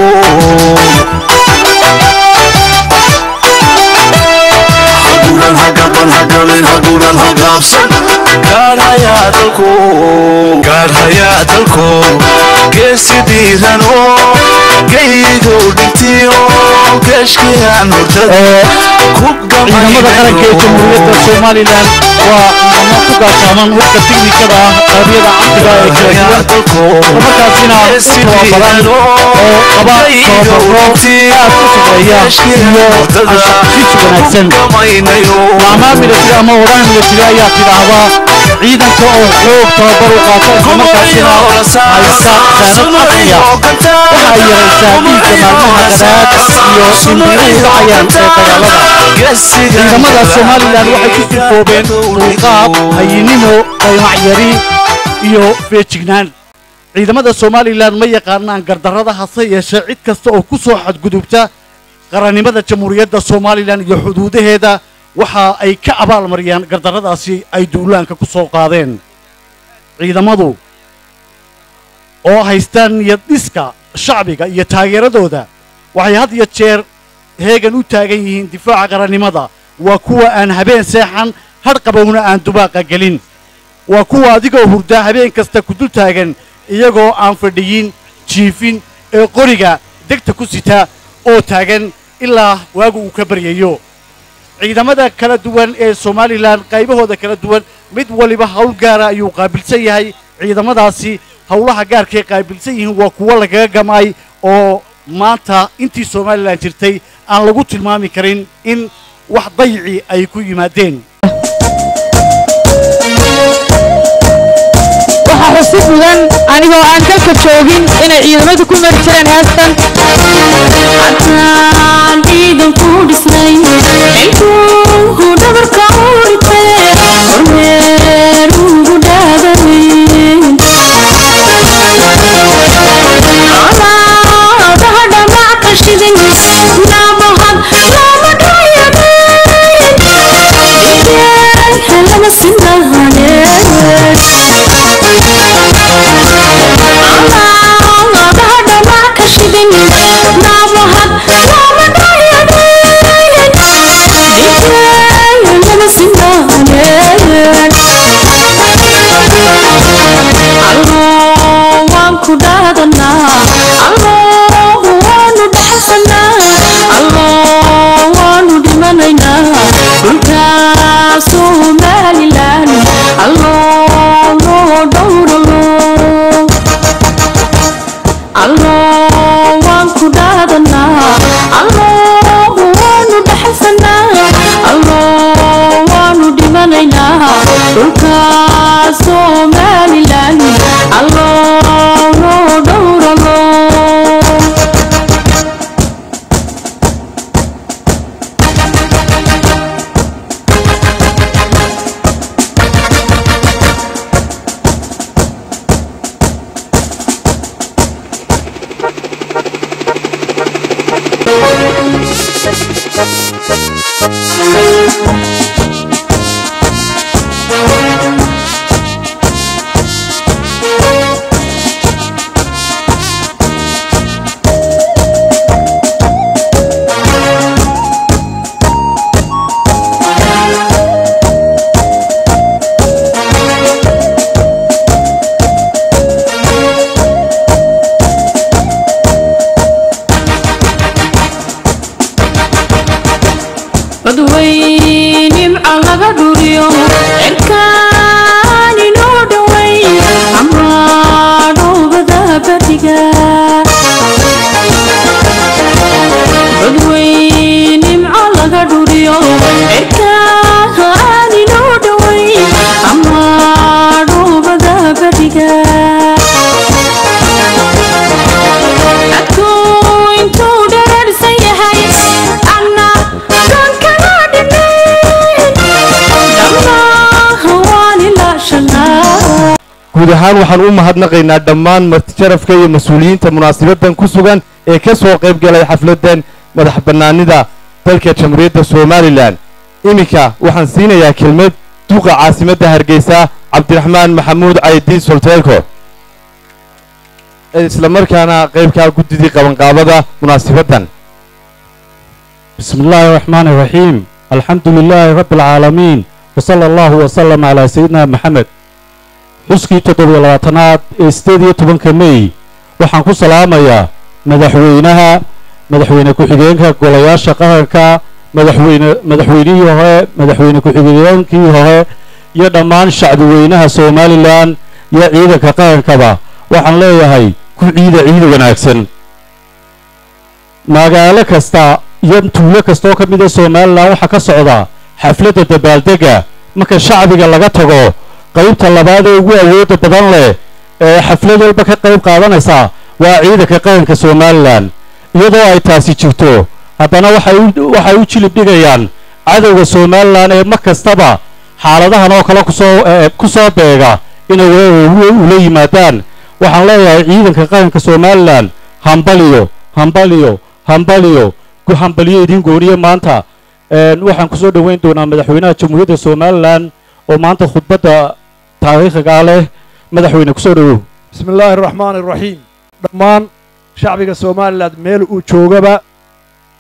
haguuran hagaban hagamin haguuran hagaabsan gaar hayaa dalku gaar hayaa dalku geesi dhiiran oo geygow dhintiyo geeshkiyaan hurdada ku ciidamada qaranka ee jamhuuriyadda somalilan waa ciidamo ku gaashaaman hubka tiknikada ah qaybiyada casriga ee kala duwan islamarkaasina u tababaran oo qaba tababaro aad u sarreeya iyo anshaxiis wanaagsan maamaha milatiri ama odaha milatiri ayaa tidhaahdaa ciidanka oo xoog tababar u qaata islamarkaasina haysta saanad casriya waxa ay yaraysaa dhiigga maalmaha qadaad iyo dhimbiiruhu dhacayaan ee dagaalada ciidamada somalilan waxay ku sirkoobeen dulqaad hayinimo qaymacyari iyo feejignaan ciidamada somalilan ma yaqaanaan gardarrada hase yeeshee cid kasta oo ku soo xadgudubta qarannimada jamhuuriyadda somalilan iyo xuduudaheeda waxa ay ka abaalmariyaan gardarradaasi ay duulaanka ku soo qaadeen ciidamadu oo haystaan niyad dhiska shacbiga iyo taageeradooda waxay had iyo jeer heegan u taagan yihiin difaaca qarannimada waa kuwa aan habeen seexan hadh qabowna aan dubaaqa gelin waa kuwa adigoo hurda habeen kasta ku dul taagan iyagoo aan fadhiyin jiifin ee qoriga degta ku sita oo taagan ilaa waagu uu ka baryayo ciidamada kala duwan ee somalilan qaybahooda kala duwan mid waliba hawl gaara ayuu qaabilsan yahay ciidamadaasi howlaha gaarkay qaabilsan yihiin waa kuwo lagaga gamay oo maanta intii somalilan jirtay aan lagu tilmaami karin in wax dayici ay ku yimaadeen waxaa xusid mudan anigoo aan dalka joogin inay ciidamadu ku mari jireen heestan haddaan ciidan ku dhisnay xilkuuhu dhabarka u dhigtay kormeer ugu dhaadayn colaadaha dhamac ka shidan nabahad lama dhayadayn dhigeen lama Somaliland, Allah, Lord, Lord, Allah waan ku dhaadanaa Allah waanu dhaxalsanaa Allah waanu dhimanaynaa dhulka Somaliland Allah noo dhowralo badweynimca laga dhuriyo cirkaan inoo dhoway ama dhoobada badiga badweynimca laga dhuriyo cirkaan inoo dhoway ama dhoobada badiga adkuu intuu dherarsan yahay anna doonkana dhinayn dhammaha waan ilaashanaa guud ahaan waxaan u mahadnaqaynaa dhammaan martijarafka iyo mas-uuliyiinta munaasabaddan ku sugan ee ka soo qayb galay xafladdan madax bannaanida dalka jamhuuriyadda somalilan iminka waxaan siinayaa kelmad duqa caasimadda hargeysa cabdiraxmaan maxamuud caydiin solteelko ee islamarkaana qaybkaa guddidii qabanqaabada munaasabaddan بسم الله الرحمن الرحيم الحمد لله رب العالمين وصلى الله وسلم على سيدنا محمد xuskii toddobiyo labaatanaad ee sideed iyo tobanka mey waxaan ku salaamayaa madaxweynaha madaxweyne ku-xigeenka golayaasha qaranka madaxweyne madaxweynihii hore madaxweyne ku-xigeenkii hore iyo dhammaan shacbiweynaha somalilan iyo ciidanka qarankaba waxaan leeyahay ku ciida ciid wanaagsan magaalo kasta iyo tuulo kastaoo ka mida somalilan waxaa ka socda xafladda dabaaldega marka shacbiga laga tago qaybta labaad ee ugu awoodda badan leh ee xaflad walba ka qayb qaadanaysa waa ciidanka qaranka somalilan iyadoo ay taasi jirto haddana waxay u waxay u jilib dhigayaan cadowga somalilan ee mar kastaba xaaladahan oo kale kusoo ee ku soo beega inay weerar ula yimaadaan waxaan leeyahay ciidanka qaranka somalilan hambaliyo hambaliyo hambaliyo ku hambaliyo idin gooniye maanta een waxaan kusoo dhoweyn doonaa madaxweynaha jamhuuriyadda somalilan oo maanta khudbadda taariikhigaa leh madaxweyne kusoo dhowow بسم الله الرحمن الرحيم dhammaan shacbiga somalilan meel uu joogaba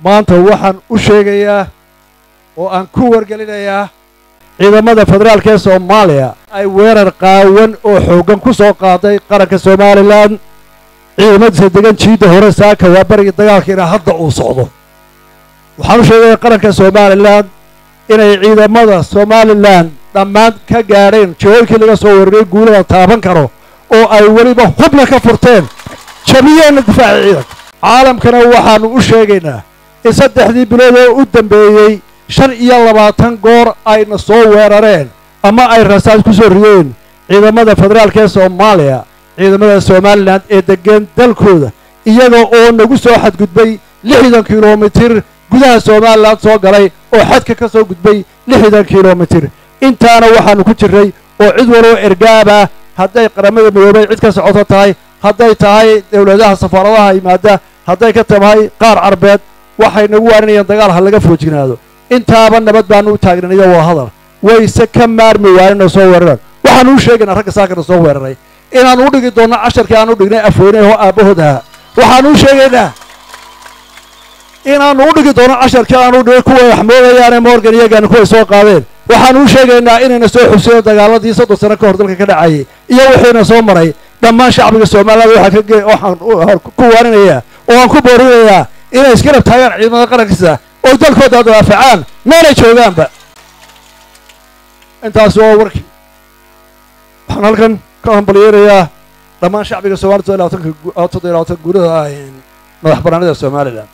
maanta waxaan u sheegayaa oo aan ku wargelinayaa ciidamada federaalka ee soomaaliya ay weerar qaawan oo xooggan ku soo qaaday qaranka somalilan ciidamadiisa degan jiidda hore saaka waa barigii dagaalkiina hadda uu socdo waxaan u sheegayaa qaranka somalilan inay ciidamada somalilan dhammaan ka gaadheen jihooyinkii laga soo weeraray guulada taaban karo oo ay weliba hubna ka furteen jabiyeenna difaaca ciidanka caalamkana waxaannu u sheegaynaa in saddexdii bilood oo u dambeeyey shan iyo labaatan goor ayna soo weerareen ama ay rasaas ku soo rideen ciidamada federaalka ee soomaaliya ciidamada somalilan ee deggan dalkooda iyaga oo nagu soo xadgudbay lixdan kilomitir gudaha somalilan soo galay oo xadka ka soo gudbay lixdan kilomitir intaana waxaannu ku jirray oo cid waloo ergaaba hadday qaramada midoobay cid ka socoto tahay hadday tahay dowladaha safaaradaha yimaada hadday ka tahay qaar carbeed waxay nagu waaninayaan dagaal ha laga foojignaado intaaba nabad baanu u taagnan iyo wada hadal wayse ka maarmi waaninoo soo weeraraan waxaanu u sheegaynaa ragga saakana soo weeraray inaannu u dhigi doonno casharkii aan u dhignay afweyneho aabbahood ahaa waxaanu u sheegaynaa inaannu u dhigi doono casharkii aanu dhignay kuway wax moodayaane morgan iyagaana kuway soo qaadeen waxaanu u sheegaynaa inayna soo xuseen dagaaladii soddon sano ka hor dalka ka dhacayay iyo wixiina soo maray dhammaan shacbiga soomaaliyad waxaan ka waxaan ku waarinayaa oo aan ku boorinayaa inay iska rab taagaan ciidamada qarankiisa oo dalkooda dawaafacaan meelay joogaanba intaasi waa warkii waxaan halkan ka hambalyeynayaa dhammaan shacbiga soomaliya toddoba labaatanka toddoba labaatan guurada madax bannaanida somalilan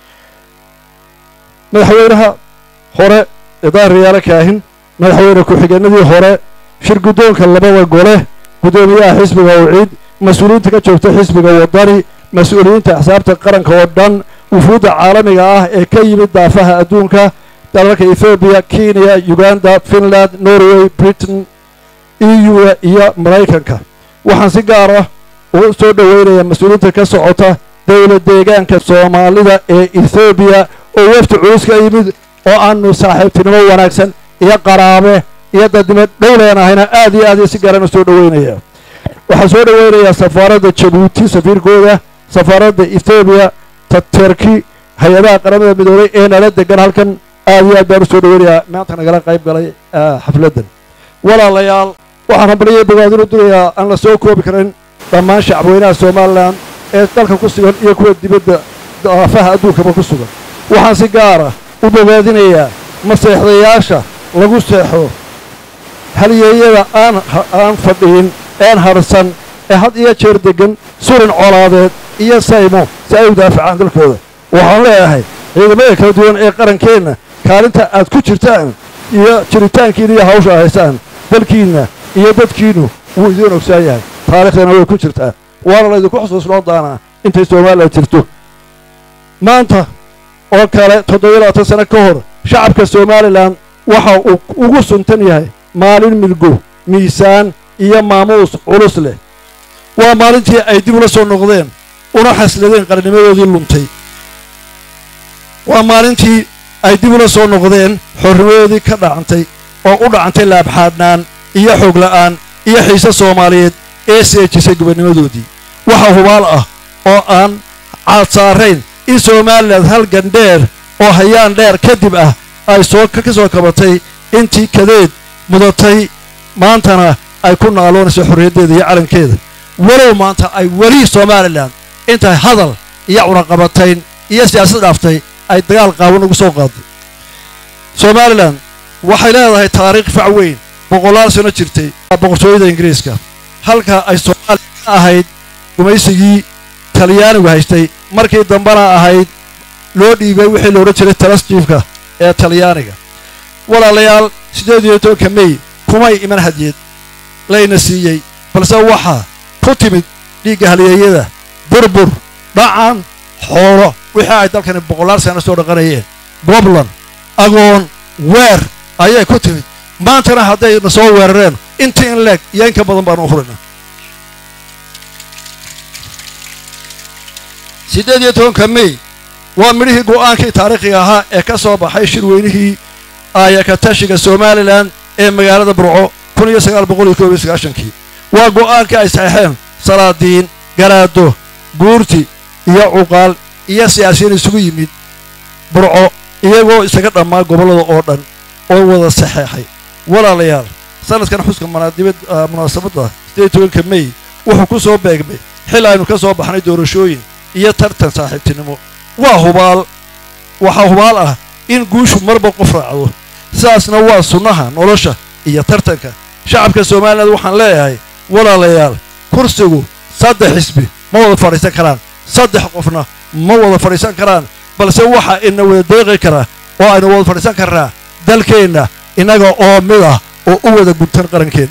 madaxweynaha hore ee daahiryaalo kaahin madaxweyne ku-xigeenadii hore shir guddoonka labada gole guddoomiyaha xisbiga awciid mas-uuliyiinta ka joogta xisbiga waddani mas-uuliyiinta axsaabta qaranka oo dhan wufuudda caalamiga ah ee ka yimid daafaha adduunka dalalka ethoobiya kenya uganda finland norway britain eu iyo maraykanka waxaan si gaar ah ugu soo dhoweynayaa mas-uuliyiinta ka socota dowlad deegaanka soomaalida ee ethoobiya oo wafdi culus ka yimid oo aanu saaxiibtinimo wanaagsan iyo qaraabe iyo dadnimo dhow leenahayna aad iyo aad iyo si gaarana soo dhoweynaya waxaan soo dhoweynayaa safaaradda jabuuti safiirkooda safaaradda ethoobiya ta terki hay-adaha qaramada midoobay ee nala degan halkan aad iyo aad baan u soo dhoweynayaa maanta nagala qayb galay xafladdan walaalayaal waxaan hambaliyay bogaadin u dirayaa aan la soo koobi karin dhammaan shacabweynaha somalilan ee dalka ku sugan iyo kuwa dibadda daafaha adduunkaba ku sugan waxaan si gaara u bogaadinayaa maseexdayaasha lagu seexo halyeeyada aan aan fadhiin een harsan ee had iyo jeer deggan surin colaadeed iyo saymo si ay u daafacaan dalkooda waxaan leeyahay ciidamada kala duwan ee qarankeenna kaalinta aad ku jirtaan iyo jiritaankiina iyo hawsha haysaan dalkiinna iyo dadkiinnu wuu idiin ogsoon yahay taariikhdana way ku jirtaa waana laydinku xusuusnoo doonaa intay somalilan jirto maanta oo kale toddobiyo labaatan sano ka hor shacabka somalilan waxa uu ugu suntan yahay maalin midgo miisaan iyo maamuus culus leh waa maalintii ay dib ula soo noqdeen una xasladeen qarnimadoodii luntay waa maalintii ay dib ula soo noqdeen xornimadoodii ka dhacantay oo u dhacantay laabxaadhnaan iyo xoog la'aan iyo xiise soomaaliyeed ee seejisay gobonnimadoodii waxa hubaal ah oo aan caad saarayn in somalilan halgan dheer oo hayaan dheer kadib ah ay soo ka soo kabatay intii kadeed mudatay maantana ay ku naaloonayso xorriyaddeeda iyo calankeeda walow maanta ay weli somalilan intay hadal iyo cunaqabatayn iyo siyaasad dhaaftay ay dagaal qaawan ugu soo qaaday somalilan waxay leedahay taariikh fac weyn boqolaal sano jirtay boqortooyada ingiriiska halka ay soomaaliya ka ahayd gumaysigii talyaanigu haystay markii dambena ahayd loo dhiibay wixii la odhan jiray talasjiifka ee talyaaniga walaalayaal siddeed iyo tobanka mey kumay iman hadyeed layna siiyey balse waxaa ku timid dhiigga halyeeyada burbur dhacan xoolo wixii ay dalkani boqolaal sano soo dhaqanayeen goblan agoon weer ayay ku timid maantana haddayna soo weerareen intii in leeg iyo in ka badan baanu u furayna siddeed iyo tobanka mey waa midhihii go'aankii taariikhiga ahaa ee ka soo baxay shirweynihii aayakatashiga somalilan ee magaalada burco kun iyo sagaal boqol iyo koob iyo sagaashankii waa go'aankii ay saxeexeen salaadiin garaado guurti iyo cuqaal iyo siyaasiyiin isugu yimid burco iyagoo isaga dhammaa gobollada oo dhan oo wada saxeexay walaalayaal sanadkan xuska manaadibad munaasabadda sideed tobanka mey wuxuu ku soo beegmay xil aynu ka soo baxnay doorashooyin iyo tartan saaxiibtinimo waa hubaal waxaa hubaal ah in guushu marba qof raacdo sidaasna waa sunnaha nolosha iyo tartanka shacabka somalilan waxaan leeyahay walaalayaal kursigu saddex xisbi ma wada fadhiisan karaan saddex qofna ma wada fadhiisan karaan balse waxa ina wada deeqi karaa oo aynu wada fadhiisan karnaa dalkeenna innaga oo mid ah oo u wada guntan qarankeenna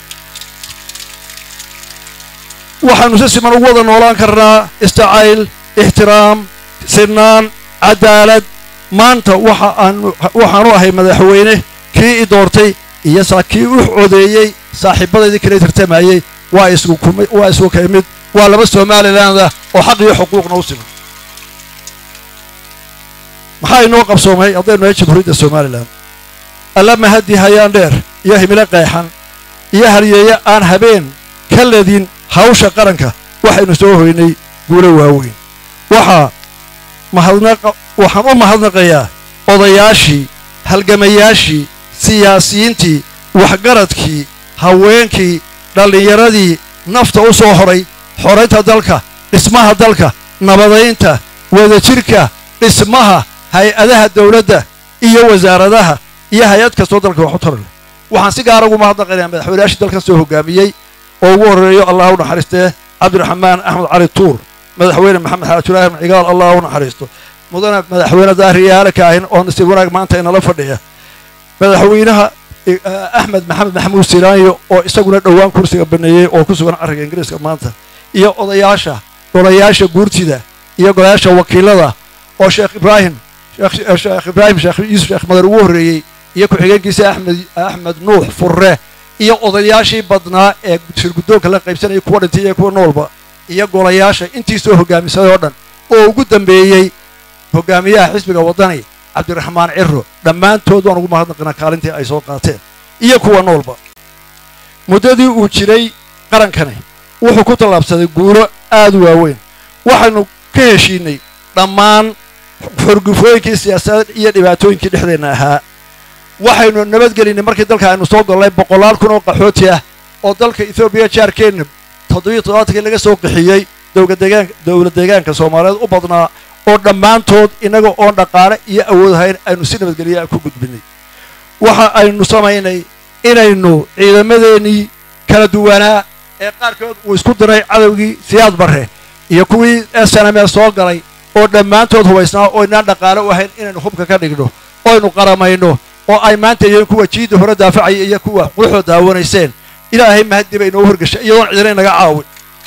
waxaannu si siman ugu wada noolaan karnaa istacayl ixtiraam sinaan cadaalad maanta waxa aanu waxaanu ahay madaxweyne kii i doortay iyo saa kii u codeeyey saaxiibadaydii kala tartamayey waa isgu kumid waa isgu kay mid waa laba somalilandah oo xaq iyo xuquuqna u siman maxaa inoo qabsoomay haddaynu nahay jamhuuriyadda somalilan alla mahadi hayaan dheer iyo himilo qeexan iyo halyeeye aan habeen ka ledin hawsha qaranka waxaynu soo hoynay guulo waaweyn waxaa mahadnaqa waxaan u mahadnaqayaa odayaashii halgamayaashii siyaasiyiintii waxgaradkii haweenkii dhallinyaradii nafta u soo horay xoraynta dalka dhismaha dalka nabadaynta wadajirka dhismaha hay-adaha dawladda iyo wasaaradaha iyo hay-ad kastoo dalka wax u tara leh waxaan si gaara ugu mahadnaqaynaa madaxweynayaashii dalkan soo hoggaamiyey oo ugu horreeyo allah u naxariistee cabdiraxmaan axmed cali tuur madaxweyne maxamed xaaji ibraahim cigaal allah u naxariisto mudane madaxweyne daahriyaale kaahin oo nasiib wanaag maanta inala fadhiya madaxweynaha axmed maxamed maxamuud silaanyo oo isaguna dhowaan kursiga baneeyey oo ku sugan carriga ingiriiska maanta iyo odayaasha golayaasha guurtida iyo golayaasha wakiilada oo sheekh ibraahim sheekh ibraahim sheekh yuusuf sheekh madar ugu horreeyey iyo ku-xigeenkiisa axmed axmed nuux furre iyo odayaashii badnaa ee shirguddoonka la qaybsanayay kuwa dhintay iyo kuwa noolba iyo golayaasha intii soo hoggaamisaday oo dhan oo ugu dambeeyey hoggaamiyaha xisbiga waddani cabdiraxmaan ciro dhammaantood waan ugu mahadnaqinaa kaalintii ay soo qaateen iyo kuwa noolba muddadii uu jiray qarankani wuxuu ku tallaabsaday guulo aad u waaweyn waxaynu ka heshiinay dhammaan xorgufooyinkii siyaasadeed iyo dhibaatooyinkii dhexdeenna ahaa waxaynu nabadgelinay markii dalka aynu soo gollay boqolaal kun oo qaxooti ah oo dalka etoobiya jaarkeenna toddobiyo toddobaatankii laga soo qixiyey dowla deegaanka soomaaliyeed u badnaa oo dhammaantood innaga oon dhaqaale iyo awood hayn aynu si nabadgelya ku gudbinay waxa aynu samaynay inaynu ciidamadeennii kala duwanaa ee qaarkood uu isku diray cadowgii siyaad barre iyo kuwii snme soo galay oo dhammaantood hubaysnaa oo inaan dhaqaale u ahayn inaynu hubka ka dhigno oynu qaramayno oo ay maanta yihiin kuwa jiidda hore daafacaya iyo kuwa quuxoo daawanayseen ilaahay mahadii bay inoo horgashay iyadoon cidina inaga caawin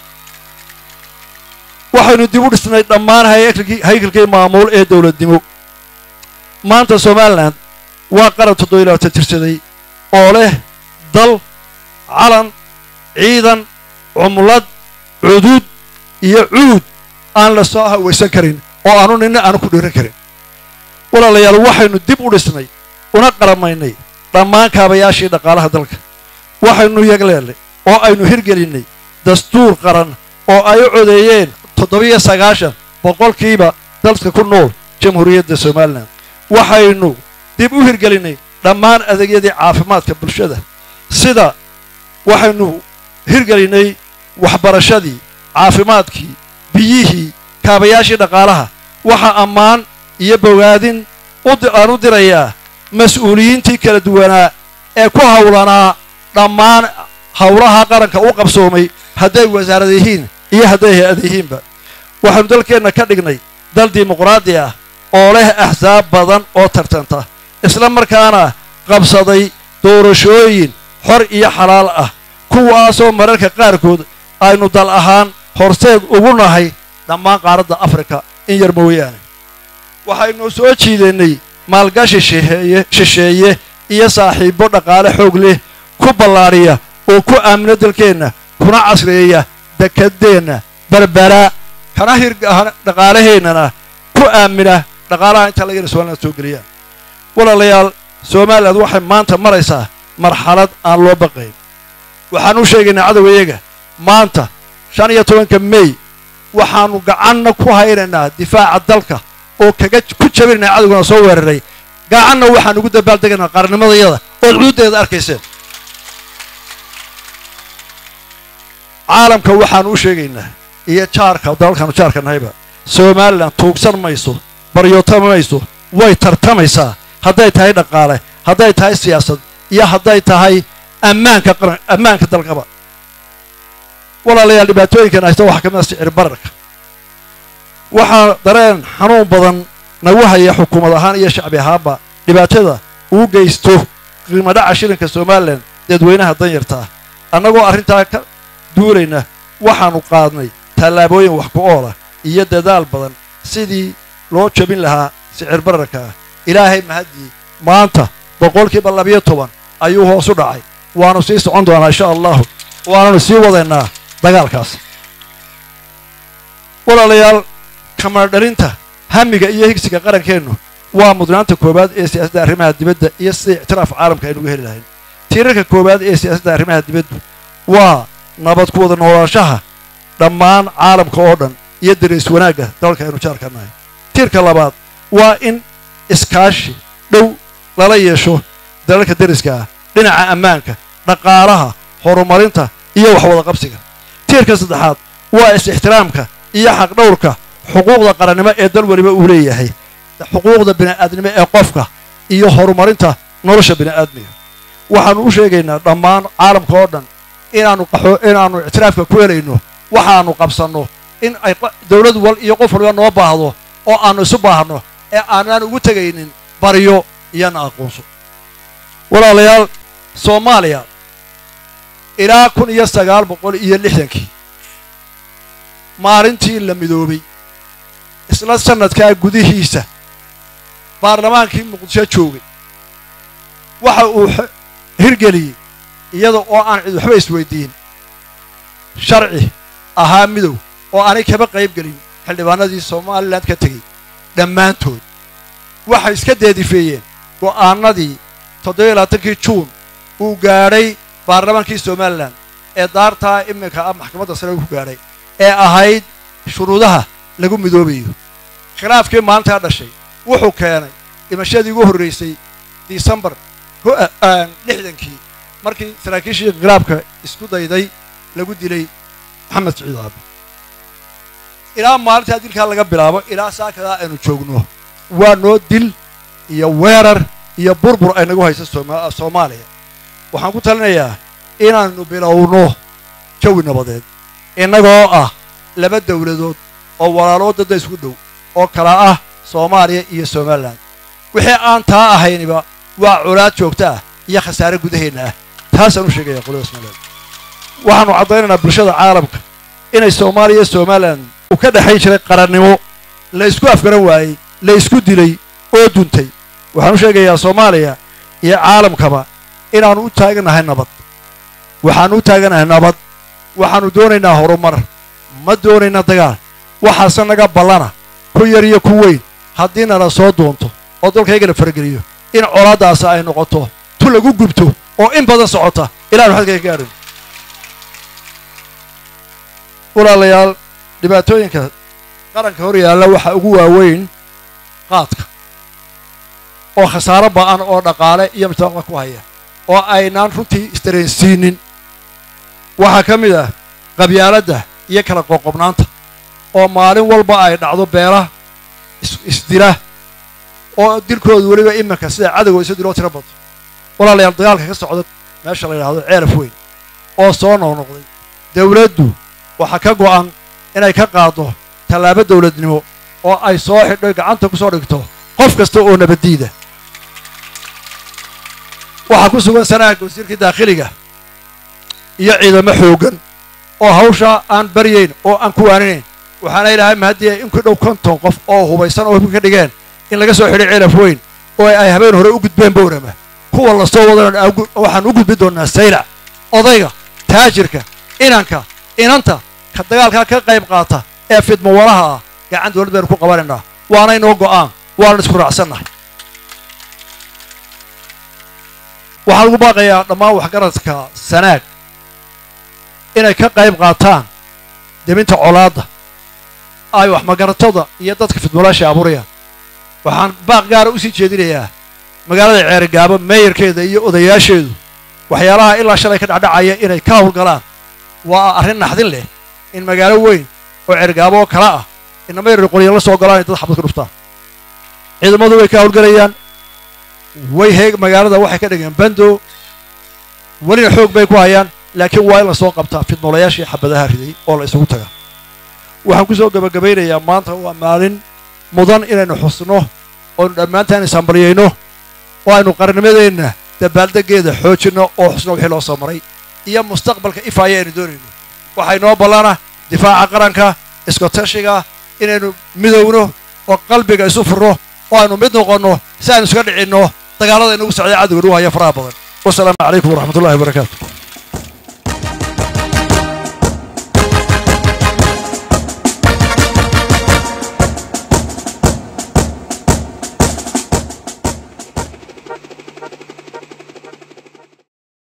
waxaynu dib u dhisnay dhammaan haykalkii maamuul ee dowladnimo maanta somalilan waa qaran toddobiyo labaatan jirsaday oo leh dal calan ciidan cumlad cuduud iyo cuud aan la soo hawaysan karin oo aanu ninna aanu ku dhiiran karin walaalayaal waxaynu dib u dhisnay una qaramaynay dhammaan kaabayaashii dhaqaalaha dalka waxaynu yagleelnay oo aynu hirgelinnay dastuur qaran oo ay u codeeyeen toddobiyo sagaashan boqolkiiba dalka ku nool jamhuuriyadda somalilan waxaynu dib u hirgelinnay dhammaan adeegyadii caafimaadka bulshada sida waxaynu hirgelinnay waxbarashadii caafimaadkii biyihii kaabayaashii dhaqaalaha waxaa ammaan iyo bogaadin aan u dirayaa mas-uuliyiintii kala duwanaa ee ku hawlanaa dhammaan howlaha qaranka u qabsoomay hadday wasaarad yihiin iyo hadday hay-ad yihiinba waxaynu dalkeenna ka dhignay dal dimuqraadi ah oo leh axsaab badan oo tartanta isla markaana qabsaday doorashooyin xor iyo xalaal ah kuwaasoo mararka qaarkood aynu dal ahaan horseed ugu nahay dhammaan qaaradda afrika in yar mooyaane waxaynu soo jiideennay maalgashi shisheeye shisheeye iyo saaxiibbo dhaqaale xoog leh ku ballaadhiya oo ku aamino dalkeenna kuna casreeya dekedeenna berbera kana hir dhaqaalaheennana ku aamina dhaqaalaha intaa lagana somaliland soo geliyaan walaalayaal somaliland waxay maanta maraysaa marxalad aan loo baqayn waxaan u sheegaynaa cadowgayaga maanta shan iyo tobanka mey waxaannu gacanna ku haynaynaa difaaca dalka oo kaga ku jabinayna cadowgana soo weeraray gacanna waxaan ugu dabaaldegaynaa qarannimadayada ood cududeeda arkayseen caalamka waxaanu u sheegaynaa iyo jaarka dalalkaanu jaarka nahayba somalilan tuugsan mayso baryootama mayso way tartamaysaa hadday tahay dhaqaale hadday tahay siyaasad iyo hadday tahay ammaanka qaran ammaanka dalkaba walaalayaal dhibaatooyinkan haysta waxaa ka mid a sicir bararka waxaa dareen xanuun badan nagu haya xukuumad ahaan iyo shacbi ahaanba dhibaatada uu geysto qiimo dhaca shilinka somalilan dadweynaha danyarta ah annagoo arrintaa ka duulayna waxaannu qaadnay tallaabooyin wax ku oola iyo dadaal badan sidii loo jabin lahaa sicir bararka ah ilaahay mahaddii maanta boqolkiiba labiyo toban ayuu hoos u dhacay waannu sii socon doonaa insha allahu waananu sii wadaynaa dagaalkaas walaalayaal kamadhalinta hamiga iyo higsiga qarankeennu waa mudnaanta koowaad ee siyaasadda arrimaha dibadda iyo sida ictiraaf caalamka aynugu heli lahayn tiirarka koowaad ee siyaasadda arrimaha dibaddu waa nabad ku wada noolaanshaha dhammaan caalamka oo dhan iyo dariis wanaagga dalalka aynu jaarka nahay tiirka labaad waa in iskaashi dhow lala yeesho dalalka deriska ah dhinaca ammaanka dhaqaalaha horumarinta iyo waxwada qabsiga tiirka saddexaad waa is-ixtiraamka iyo xaqdhowrka xuquuqda qarannimo ee dal weliba uu leeyahay xuquuqda bini'aadnimo ee qofka iyo horumarinta nolosha bini'aadmiga waxaannu u sheegaynaa dhammaan caalamka oo dhan inaannu qaxo inaannu ictiraafka ku helayno waxaannu qabsanno in ay dawlad wal iyo qof waliba noo baahdo oo aannu isu baahno ee aanaan ugu tegaynin baryo iyona aqoonso walaalayaal soomaaliya ilaa kun iyo sagaal boqol iyo lixdankii maalintii la midoobay isla sannadkaa gudihiisa baarlamaankii muqdisho joogay waxa uu hirgeliyey iyada oo aan cid waxba isweydiin sharci ahaa midow oo aanay kaba qayb gelin xildhibaanadii somalilan ka tegey dhammaantood waxay iska deedifeeyeen go'aanadii toddobiyo labaatankii juun uu gaadhay baarlamaankii somalilan ee daartaa iminka ah maxkamadda sare ku gaadhay ee ahayd shuruudaha lagu midoobayo khilaafkii maalintaa dhashay wuxuu keenay dhimashadii ugu horraysay disembar lixdankii markii saraakiishii khilaafka isku dayday lagu dilay maxamed siciid aabe ilaa maalintaa dilkaa laga bilaabo ilaa saakadaa aynu joogno waa noo dil iyo weerar iyo burbur ay nagu haysa soomaaliya waxaan ku talinayaa inaannu bilowno jawi nabadeed innagoo ah laba dawladood oo walaaloo dadda isku dhow oo kala ah soomaaliya iyo somalilan wixii aan taa ahayniba waa colaad joogta ah iyo khasaare gudaheenna ah taasaan u sheegaya qolada somalilan waxaannu caddaynaynaa bulshada caalamka inay soomaaliya iyo somalilan uu ka dhexayn jiray qarannimo la isku afgaran waayey la isku dilay oo duntay waxaan u sheegayaa soomaaliya iyo caalamkaba inaannu u taaganahay nabad waxaannu u taaganahay nabad waxaannu doonaynaa horumar ma doonayna dagaal waxaase naga ballana ku yar iyo ku weyn haddii nala soo doonto oo dalkaygana farageliyo in colaaddaasi ay noqoto tu lagu gubto oo in badan socota ilaanu xadka ka gaadhin walaalayaal dhibaatooyinka qaranka hor yaalla waxaa ugu waaweyn qaadka oo khasaaro ba'an oo dhaqaale iyo mujtamaca ku haya oo aynaan runtii isdareensiinin waxaa ka mid ah qabyaaladda iyo kala qoqobnaanta oo maalin walba ay dhacdo beela isdila oo dilkooda weliba iminka sida cadowga isu diloo tiro bato walaalayaal dagaalka ka socda meesha la yidhahdo ceelaf weyn oo soo noqnoqday dawladdu waxaa ka go'an inay ka qaaddo tallaabo dawladnimo oo ay soo xidho gacanta ku soo dhigto qof kasta oo nabaddiida waxaa ku sugan sanaaga wasiirkii daakhiliga iyo ciidamo xooggan oo hawshaa aan baryayn oo aan ku waaninayn waxaana ilaahay mahadiya in ku dhow konton qof oo hubaysan oo hubka ka dhigeen in laga soo xidhay ceelaf weyn oo ay habeen hore u gudbeen bowrama kuwa la soo wadan waxaan u gudbi doonnaa saylac odayga taajirka inanka inanta ka dagaalkaa ka qayb qaata ee fidmawalaha ah gacan dawlad baynu ku qabanaynaa waana inoo go'aan waanan isku raacsannahay waxaan ugu baaqayaa dhammaan waxgaradka sanaag inay ka qayb qaataan deminta colaadda ay wax magaratada iyo dadka fidmalaasha abuurayaan waxaan baaq gaara usii jeedinayaa magaalada ceerigaabo meeyarkeeda iyo odayaasheedu waxyaalaha ilaa shalay ka dhacdhacaya inay ka howlgalaan waa arrin naxdin leh in magaalo weyn oo ceerigaabo oo kala ah inama yarar qolya la soo galaan ay dad xabad ku dhuftaan ciidamadu way ka howlgalayaan way heeg magaalada waxay ka dhigeen bando welina xoog bay ku hayaan laakiin waa in la soo qabtaa fidnoolayaashii xabadaha riday oo la isugu taga waxaan ku soo gebagabaynayaa maanta waa maalin mudan inaynu xusno oonu dhammaantaan ishambalyayno oo aynu qarnimadeenna dabaaldeggeeda xoojinno oo xusno wixii loo soo maray iyo mustaqbalka ifaaya aynu doonayno waxaa inoo ballana difaaca qaranka iskotashiga inaynu midowno oo qalbiga isu furno oo aynu mid noqonno si aynu iska dhicinno dagaallada inagu socday cadowga nagu haya faraha badan wasalaamu calaykum waraxmatullahi wabarakaatu